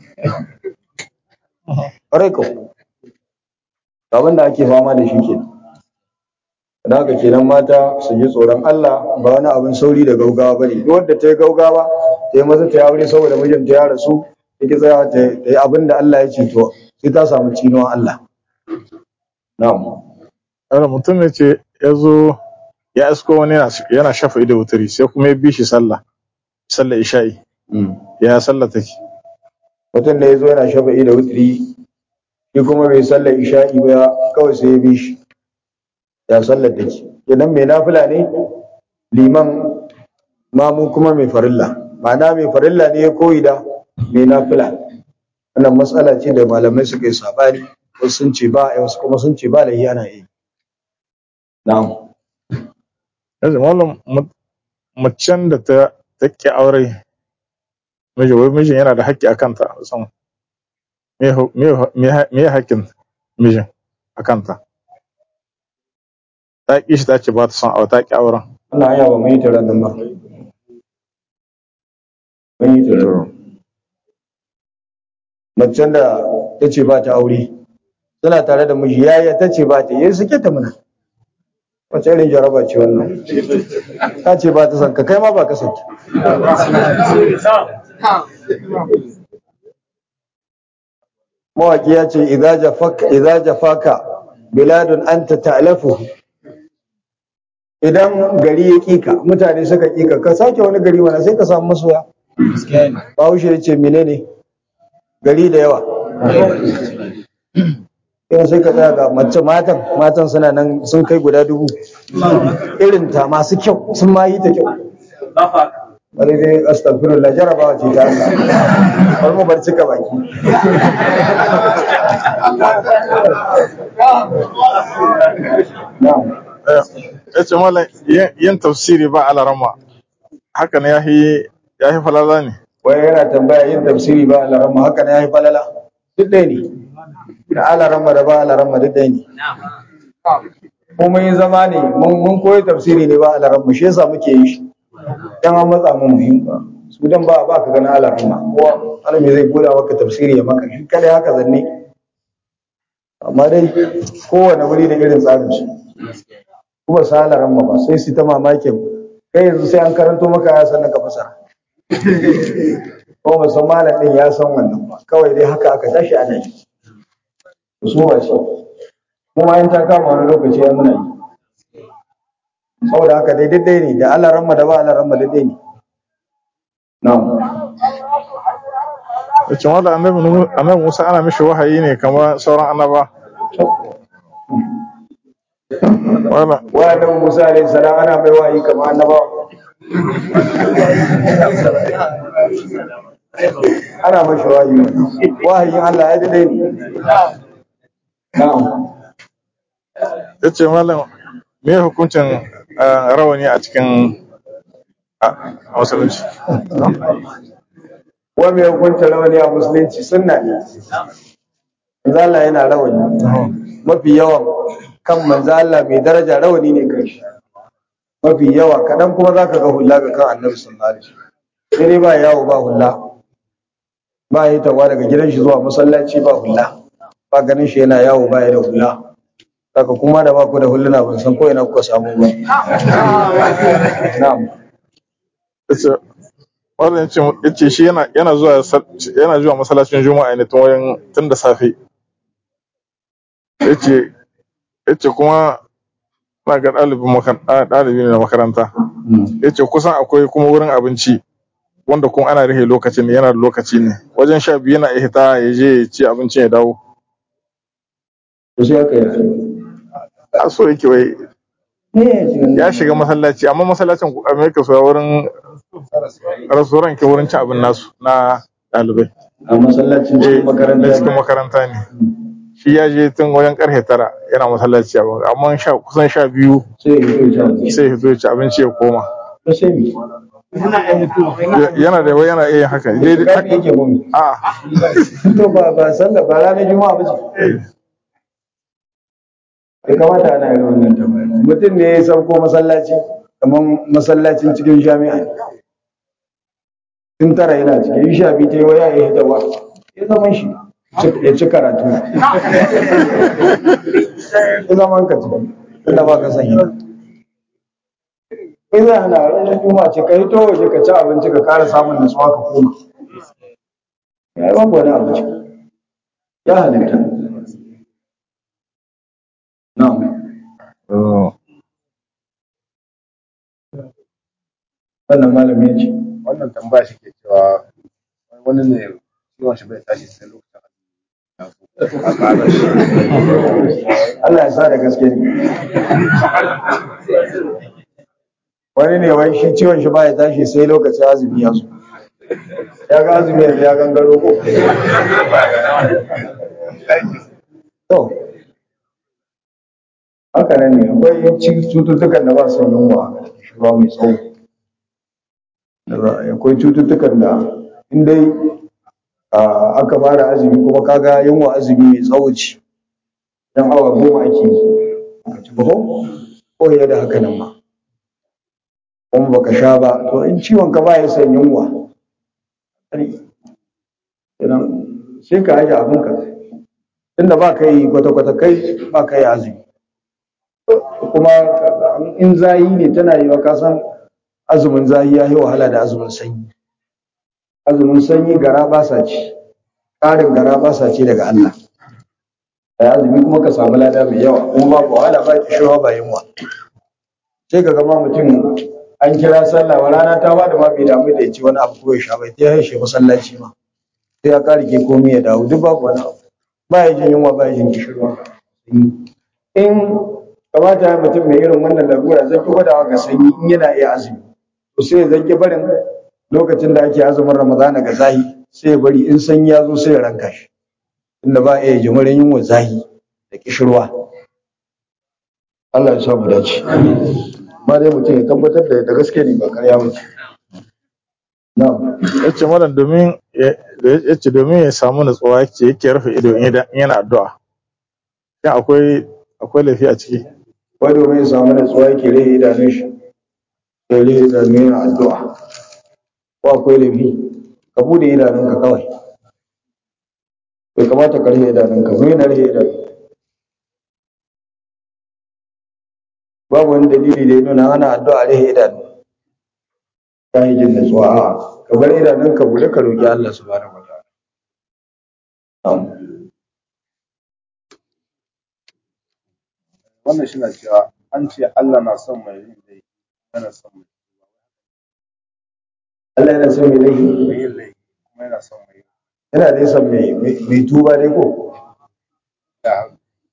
ƙwarai ko abin da ake fama da shi kenan da haka kenan mata su ji tsoron Allah ba wani abin sauri da gaugawa ba ne duk wanda ta yi gaugawa ta yi maza ta yi aure saboda mijinta ya rasu ta ki tsaya ta yi abin da Allah ya ce to sai ta samu cinuwan Allah na'am Wani mutum ne ce ya zo ya isko wani yana- yana shafa ido wuturi sai kuma ya bi shi sallah sallah isha'i ya sallah take mutum da ya zo yana shafa'i da wutri shi kuma bai sallar isha'i ba kawai sai ya bi shi ya sallar da ke idan mai nafila ne liman mamu kuma mai farilla ma'ana mai farilla ne ya koyi da mai nafila wannan matsala ce da malamai suka yi sabani wasu sun ce ba a wasu kuma sun ce ba da yana yi na'am yanzu mallam mu- macen da ta ta ki aure miji wai mijin yana da haƙƙi a kanta san me hu- me hu- me ha- me haƙƙin mijin a kanta ta ƙi shi ta ce ba ta son aure ta ƙi auren wannan hanya ba mu yi taron nan ba mun yi taron macen da ta ce ba ta aure suna tare da miji yaya ta ce ba ta yi suke ta muna wace irin jaraba ce wannan ta ce ba ta son ka kai ma ba ka son ta mawaki ya ce idza jafaka idza jafaka biladun anta ta'lafu idan gari ya kika mutane suka kika ka sake wani gari mana sai ka samu masoya bahaushe ya ce menene gari da yawa yau sai ka tsaya ga mace matan matan suna nan sun kai guda dubu irin ta masu kyau sun ma yi ta kyau bari dai astagfirullah jarabawa ce ta Allah bari mu bar cika baki na'am ya ce mallam yin yin tafsiri ba alarama haka ne ya yi ya yi falala ne wai yana tambaya yin tafsiri ba alarama haka ne ya yi falala duk ɗaya ne da alarama da ba alarama duk ɗaya ne ko mun yi zama ne mun mun koyi tafsiri ne ba alarama shi yasa muke yi shi dan an matsa mun muhim ba su dan ba ba ka gani alarama ko alami zai goda maka tafsiri ya maka shi kada haka zanne amma dai kowane wuri da irin tsarin su kuma sa alarama ba sai su ta mamakin kai yanzu sai an karanto maka ya san ka fasara ko musan malam din ya san wannan ba kawai dai haka aka tashi ana yi su ba shi kuma in ta kama wani lokaci ya muna yi saboda haka dai daidai ne da Allah ramma da ba Allah ramma daidai ne na'am ya ce mallam annabi Nu- annabi musa ana mishi wahayi ne kamar sauran annaba mallam wa annabi Musa alaihi salam ana mai wahayi kamar annabawa ana mashi wahayi wahayin Allah ya daidai ne na'am ya ce mallam me hukuncin eh, rawani a cikin a a musulunci wa mai hukuncin rawani a musulunci sunna ne manzo Allah yana rawani mafi yawan kan manzo Allah mai daraja rawani ne kai shi mafi yawa kaɗan kuma za ka ga hula ga kan annabi sallallahu alaihi wasallam sai dai ba yawo ba hula ba yi tawa daga gidan shi zuwa masallaci ba hula ba ganin shi yana yawo ba ya da hula saka kuma da ba ku da huluna ban san ko ina kuka samu ba na'am yace wannan yace yace shi yana yana zuwa sal- yana zuwa masallacin juma'a ne tun wajen tun da safe yace yace kuma na ga ɗalibin makaranta ɗalibi ne na makaranta yace kusan akwai kuma wurin abinci wanda kuma ana rihe lokacin ne yana da lokaci ne wajen sha biyu yana iya hita ya je ya ci abincin ya dawo to sai aka yi a so yake wai ya shiga masallaci amma masallacin amerika su wurin restaurant ke wurin cin abin nasu na ɗalibai a masallacin cikin makaranta da cikin makaranta ne shi ya je tun wajen karfe tara yana masallaci abin amma sha kusan sha biyu sai ya fito can sai ya zo ya ci abinci ya koma to sai mi Ya- yana da wai yana iya yin haka dai dai- kafi yake gumi a to ba ba sallah ba ranar juma'a ba ce ya kamata ana yin wannan tambaya mutum ne ya sauko masallaci kamar masallacin cikin jami'a ne tun tara yana cikin sha biyu ta yi waya ya hita wa ya zaman shi ya ci karatu ya zaman ka ci tunda ba ka san yana kai zai hana ranar juma'a ce ka hito waje ka ci abinci ka kara samun nutsuwa ka koma ya yi babu wani abu ciki ya halitta na'am wannan malami ya ce wannan tambaya shi ke cewa wani ne ciwon shi bai tashi sai lokacin a ƙara shi Allah ya sa da gaske ne wani ne wai shi ciwon shi baya tashi sai lokacin azumi ya zo ya ga azumi yanzu ya gangaro ko to haka nan ne akwai ci- cututtukan da ba su yunwa shi ba mai tsawo Da ba- akwai cututtukan da in dai ah, aka fara azumi kuma kaga yunwa azumi mai tsawo ce dan awa goma ake yi ka ci baho ko ya da haka nan ma kuma baka sha ba to in ciwon ka ba ya san yunwa idan sai ka aje abin ka tunda ba ka yi kwata-kwata kai ba ka yi azumi kuma in zayi ne tana yi wa kasan azumin zayi ya yi wahala da azumin sanyi azumin sanyi gara ba sa ci ƙarin gara ba sa ci daga Allah da azumi kuma ka samu lada mai yawa kuma babu wahala ba kishiwa ba yunwa sai ka gama mutum an kira sallah wa rana ta bada ma bai damu da ya ci wani abu ko ya sha bai ta haishe masallaci ma sai ya kare ke komai ya dawo duk babu wani abu ba ya jin yunwa ba ya jin kishirwa in kamata ya mutum mai irin wannan larura zai ki gwadawa ga sanyi in yana iya azumi to sai ya zanki barin lokacin da ake azumin ramadana ga zahi sai ya bari in sanyi ya zo sai ya ranka shi inda ba iya jimirin yunwa zahi da kishirwa Allah ya samu dace ma dai mutum ya tabbatar da da gaske ne ba karya ba ce na'am yace malam domin ya- yace domin ya samu nutsuwa yake yake rufe ido in yana- in yana addu'a shin akwai akwai laifi a ciki wai domin ya samu natsuwa yake rage idanun shi ya rage idanun yana addu'a ko akwai laifi ka bude idanunka kawai bai kamata ka rage idanunka ba yana rage idanun babu wani dalili da ya nuna ana addu'a rage idanu ta yi jin natsuwa a ka bar idanunka bude ka roƙi Allah subhanahu wa ta'ala Na'am. wannan shi na cewa an ce Allah na son mai yin laifi yana son mai Allah yana son mai laifi mai yin laifi kuma yana son mai yin yana dai son mai mai tuba dai ko da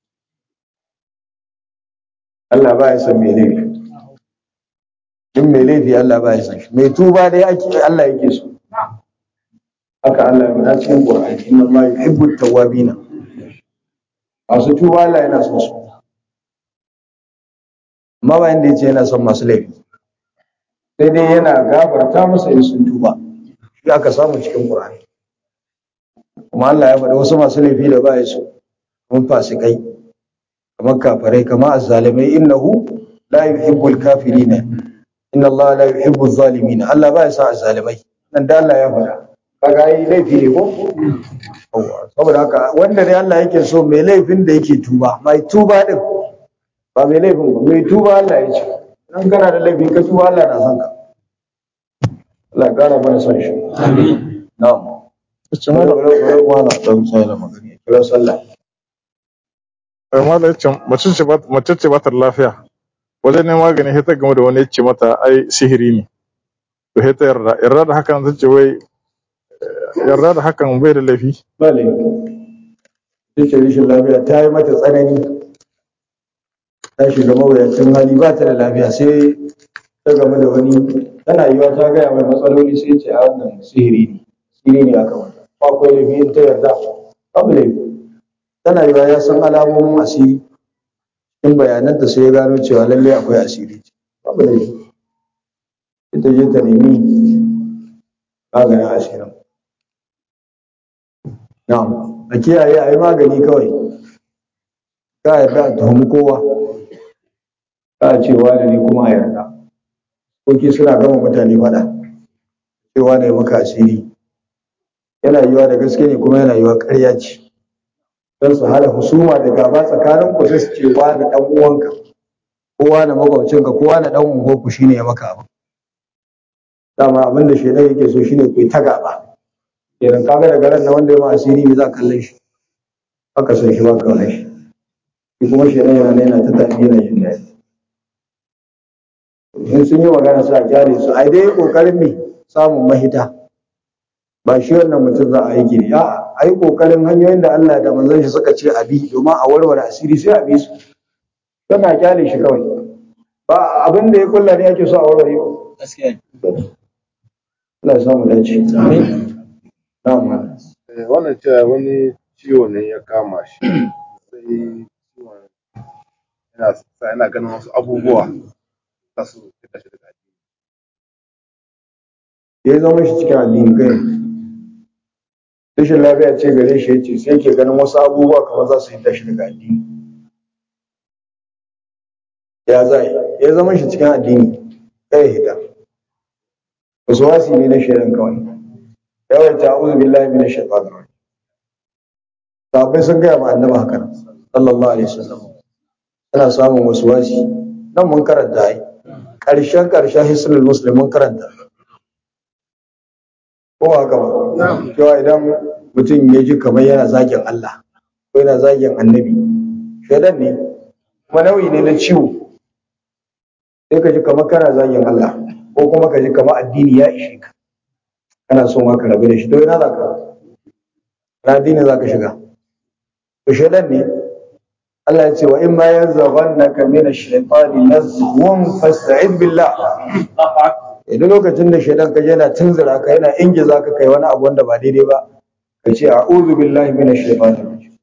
Allah ba ya son mai laifi in mai laifi Allah ba ya son shi mai tuba dai ake Allah yake so haka Allah ya faɗa cikin Qur'ani inna Allah yuhibbu at-tawwabin masu tuba Allah yana son su amma ba inda yace yana son masu laifi sai dai yana gafarta musu in sun tuba shi aka samu cikin Qur'ani kuma Allah ya faɗa wasu masu laifi da ba ya so kamar fasikai kamar kafirai kamar azzalimai innahu la yuhibbul kafirina inna Allah la yuhibbuz zalimin Allah ba ya sa zalimai nan da Allah ya faɗa kaga ai laifi ne ko Yawwa, saboda haka wanda dai Allah yake so mai laifin da yake tuba mai tuba din ba mai laifin ba mai tuba Allah ya ce dan kana da laifin ka tuba Allah na son ka Allah ya kara mana son shi amin na'am ce mala wala dan sai da magana kira sallah eh, mala yace mace ce ba mace ce ba ta da lafiya wajen neman magani sai ta game da wani ya ce mata ai sihiri ne to sai ta yarda yarda da hakan ta ce wai eh, yarda da hakan bai da laifi ba laifi sai ce rashin lafiya ta yi mata tsanani ta shiga mawuyacin hali ba ta da lafiya sai ta game da wani tana yiwa ta gaya mai matsaloli sai ce a wannan sihiri ne sihiri ne aka mata ba akwai laifi in ta yarda babu laifi tana yiwa ya san alamomin asiri in bayananta sai ya gano cewa lalle akwai asiri babu laifi ita je ta nemi maganin asirin Na'am, a kiyaye a yi magani kawai. Ka yarda a tuhumi kowa. Ka a ce wane ne kuma a yarda. Koki suna gama mutane faɗa. Cewa ne maka asiri. Yana yiwa da gaske ne kuma yana yiwa ƙarya ce. Don su hada husuma da gaba tsakanin ku sai su ce wane ɗan uwanka. Kowa na makwabcinka, kowa na ɗan unguwarku shine ya maka abu. Dama abin da shaidan yake so shine ku yi ta gaba. kenan kaga daga ran na wanda ya ma asiri me za ka kalle shi haka san shi ba ka kalle shi shi kuma shi yana yana yana ta tafi yana jin daɗi in sun yi magana sai a kyale su ai dai kokarin me samun mahita ba shi wannan mutum za a yi gini a ai kokarin hanyoyin da Allah da manzon shi suka ce a bi domin a warware asiri sai a bi su kana kyale shi kawai ba abin da ya kulla ne ake so a warware gaskiya Allah ya samu dace amin na'am Eh, wannan cewa wani ciwo ne ya kama shi sai ciwon yana sa yana ganin wasu abubuwa za su fita shi daga addini. ya zama shi cikin addini kai rashin lafiya ce gare shi yace sai ke ganin wasu abubuwa kamar za su yi tashi daga addini ya zai ya zama shi cikin addini kai hita wasu wasi ne na shaidan kawai yawai ta uzu billahi min shaitanir rajim sahabbai sun gaya ma annabi haka nan sallallahu alaihi wasallam ana samun wasu wasi nan mun karanta ai ƙarshen ƙarshen hisnul muslim mun karanta ko ba haka ba cewa idan mutum ya ji kamar yana zagin Allah ko yana zagin annabi shaidan ne kuma nauyi ne na ciwo sai ka ji kamar kana zagin Allah ko kuma ka ji kamar addini ya ishe ka kana son ka rabu da shi to ina za ka na addini za ka shiga to shaidan ne Allah ya ce wa in ma yanzaghannaka min ash-shaytani nazghun fasta'id billah idan lokacin da shaidan ka yana tunzura ka yana ingiza ka kai wani abu wanda ba daidai ba ka ce a'udhu billahi minash shaitanir rajim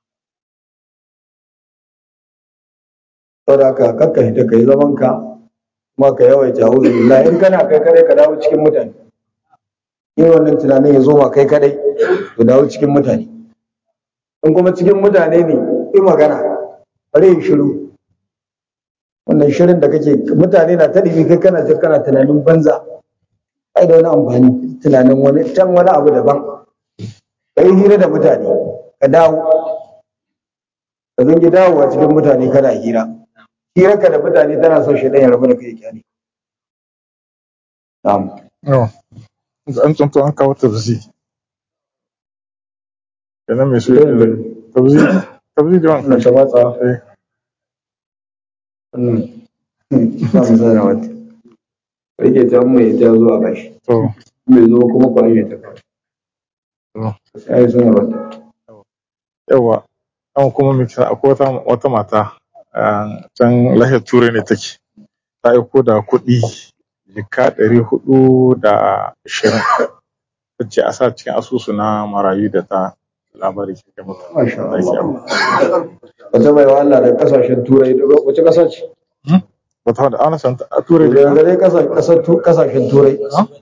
saboda haka kakka hita kai zaman ka kuma ka yawaita a'udhu billahi in kana kai kadai ka dawo cikin mutane yin wannan tunanin ya zo ma kai kadai to dawo cikin mutane in kuma cikin mutane ne yi magana bari yin shiru wannan shirin da kake mutane na ta ɗibi kai kana jin kana tunanin banza ai da wani amfani tunanin wani can wani abu daban ka yi hira da mutane ka dawo ka zangi dawowa cikin mutane kana hira hirarka da mutane tana son shi ya rabu da kai kyale na'am Yawa. an tsunto an kawo tabzi kenan mai su tabzi tabzi da wannan wani ta watsa eh wannan ba mu zara wata rike ta mu ya ta zuwa bashi to mai zo kuma ku aje ta kawai to sai sanarwa ta yawa an kuma miki akwai wata wata mata a can lahiyar turai ne take ta aiko da kuɗi jika ɗari hudu da ashirin ta ce a sa cikin asusu na marayu da ta labari ke kai mata masha Allah wata mai wa Allah da kasashen turai wace kasa ce wata da ana san a turai da da dai kasashen turai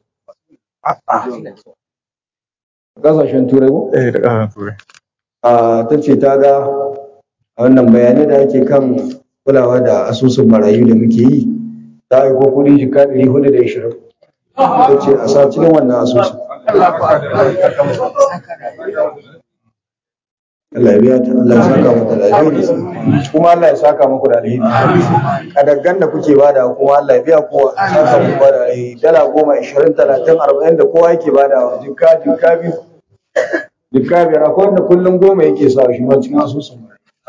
kasashen turai ko eh da kasashen turai a ta ce ta ga a wannan bayanai da ake kan kulawa da asusun marayu da muke yi ta aiko kuɗi jika ɗari hudu da ishirin ta ce a sa cikin wannan asusun Allah ya biya ta Allah ya saka mata da alheri kuma Allah ya saka muku da alheri kadaggan da kuke bada kuma Allah ya biya kowa ya saka muku da alheri dala goma ishirin talatin arba'in da kowa yake bada jika jika biyu jika biyar akwai wanda kullum goma yake sa shi ma cikin asusun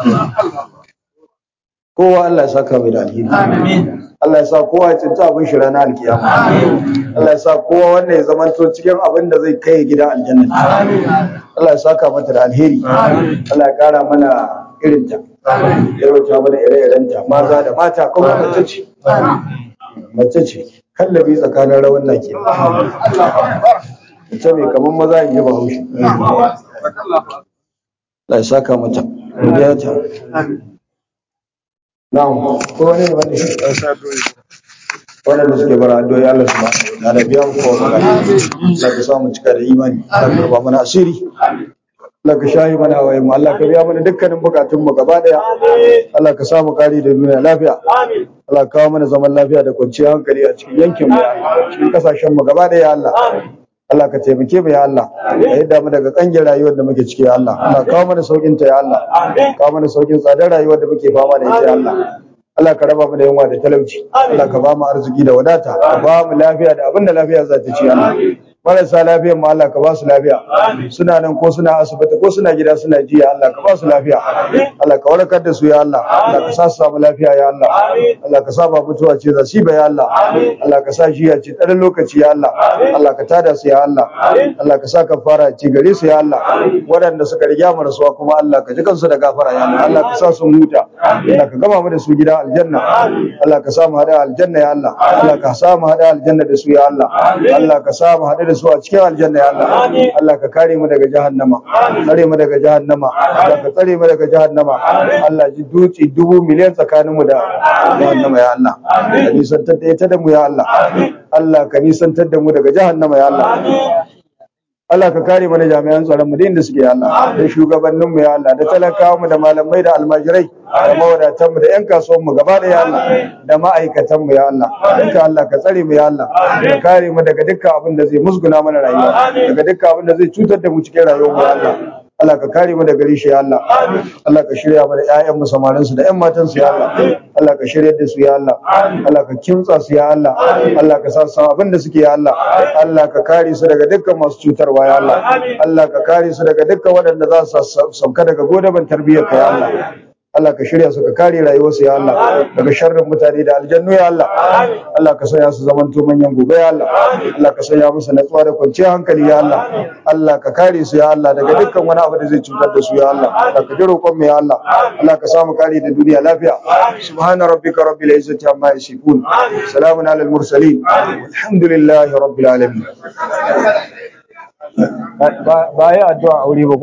kowa Allah ya saka mai da alheri Allah ya sa kowa ya cinta abin shi ranar alkiyama Allah ya sa kowa wanda ya zamanto cikin abin da zai kai gidan aljanna Allah ya saka mata da alheri Allah ya kara mana irinta ya rauta mana ire-irenta maza da mata kuma mace ce mace ce kallabi tsakanin rawan na ke mace mai kamar maza in ji bahaushe Allah ya saka mata biya ta na'am ko wani ne wanda shi waɗanda suke bara addu'o'i Allah subhanahu wa ta'ala biya mu kowa magana Allah ka samu cika da imani Allah ka raba mana asiri Allah ka shayi mana hawaye mu Allah ka biya mana dukkanin bukatun mu gaba daya Allah ka samu kari da duniya lafiya Allah ka kawo mana zaman lafiya da kwanciyar hankali a cikin yankin mu ya Allah cikin kasashen mu gaba daya Allah Allah ka taimake mu ya Allah ka yadda mu daga kangin rayuwar da muke ciki ya Allah Allah kawo mana saukin ta ya Allah kawo mana saukin tsadar rayuwar da muke fama da ita ya Allah Allah ka raba mu da yunwa da talauci Allah ka ba mu arziki da wadata ka ba mu lafiya da abin da lafiya za ta ci Allah marasa lafiyar mu Allah ka ba su lafiya suna nan ko suna asibiti ko suna gida suna jiya Allah ka ba su lafiya Allah ka warkar da su ya Allah Allah ka sa su samu lafiya ya Allah Allah ka sa ba mutuwa ce za su ba ya Allah Allah ka sa shi ya ce tsarin lokaci ya Allah Allah ka tada su ya Allah Allah ka sa ka fara ci gare su ya Allah waɗanda suka riga mu rasuwa kuma Allah ka ji kansu da gafara ya Allah Allah ka sa su huta Allah ka gama mu da su gida aljanna Allah ka sa mu hada aljanna ya Allah Allah ka sa mu hada aljanna da su ya Allah Allah ka sa mu hada da su a cikin aljanna ya Allah Allah ka kare mu daga jahannama tsare mu daga jahannama Allah ka tsare mu daga jahannama Allah ji duci dubu miliyan tsakanin mu da jahannama ya Allah ka nisantar da ita da mu ya Allah Allah ka nisantar da mu daga jahannama ya Allah Allah ka kare mana jami'an tsaron mu da inda suke ya Allah da shugabannin mu ya Allah da talakawa mu da malamai da almajirai da mawadatan mu da yan kasuwan mu gaba da ya Allah da ma'aikatan mu ya Allah duka Allah ka tsare mu ya Allah ka kare mu daga dukkan abin da zai musguna mana rayuwa daga dukkan abin da zai cutar da mu cikin rayuwar mu ya Allah Allah ka kare mu daga rishi ya Allah Allah ka shirya mana ƴaƴan mu samarin su da ƴan matan su ya Allah Allah ka shirya da su ya Allah Allah ka kimtsa su ya Allah Allah ka sa su abin da suke ya Allah Allah ka kare su daga dukkan masu cutarwa ya Allah Allah ka kare su daga dukkan waɗanda za su sauka daga godaban tarbiyyar ka ya Allah Allah ka shirya su ka kare rayuwarsu ya Allah daga sharrin mutane da aljannu ya Allah Allah ka sanya su zaman to manyan gobe ya Allah Allah ka sanya musu natsuwa da kwanciyar hankali ya Allah Allah ka kare su ya Allah daga dukkan wani abu da zai cutar da su ya Allah Allah ka ji roƙon mu ya Allah Allah ka samu kare da duniya lafiya subhana rabbika rabbil izzati amma yasifun salamun alal mursalin alhamdulillahi rabbil alamin ba ya addu'a aure ba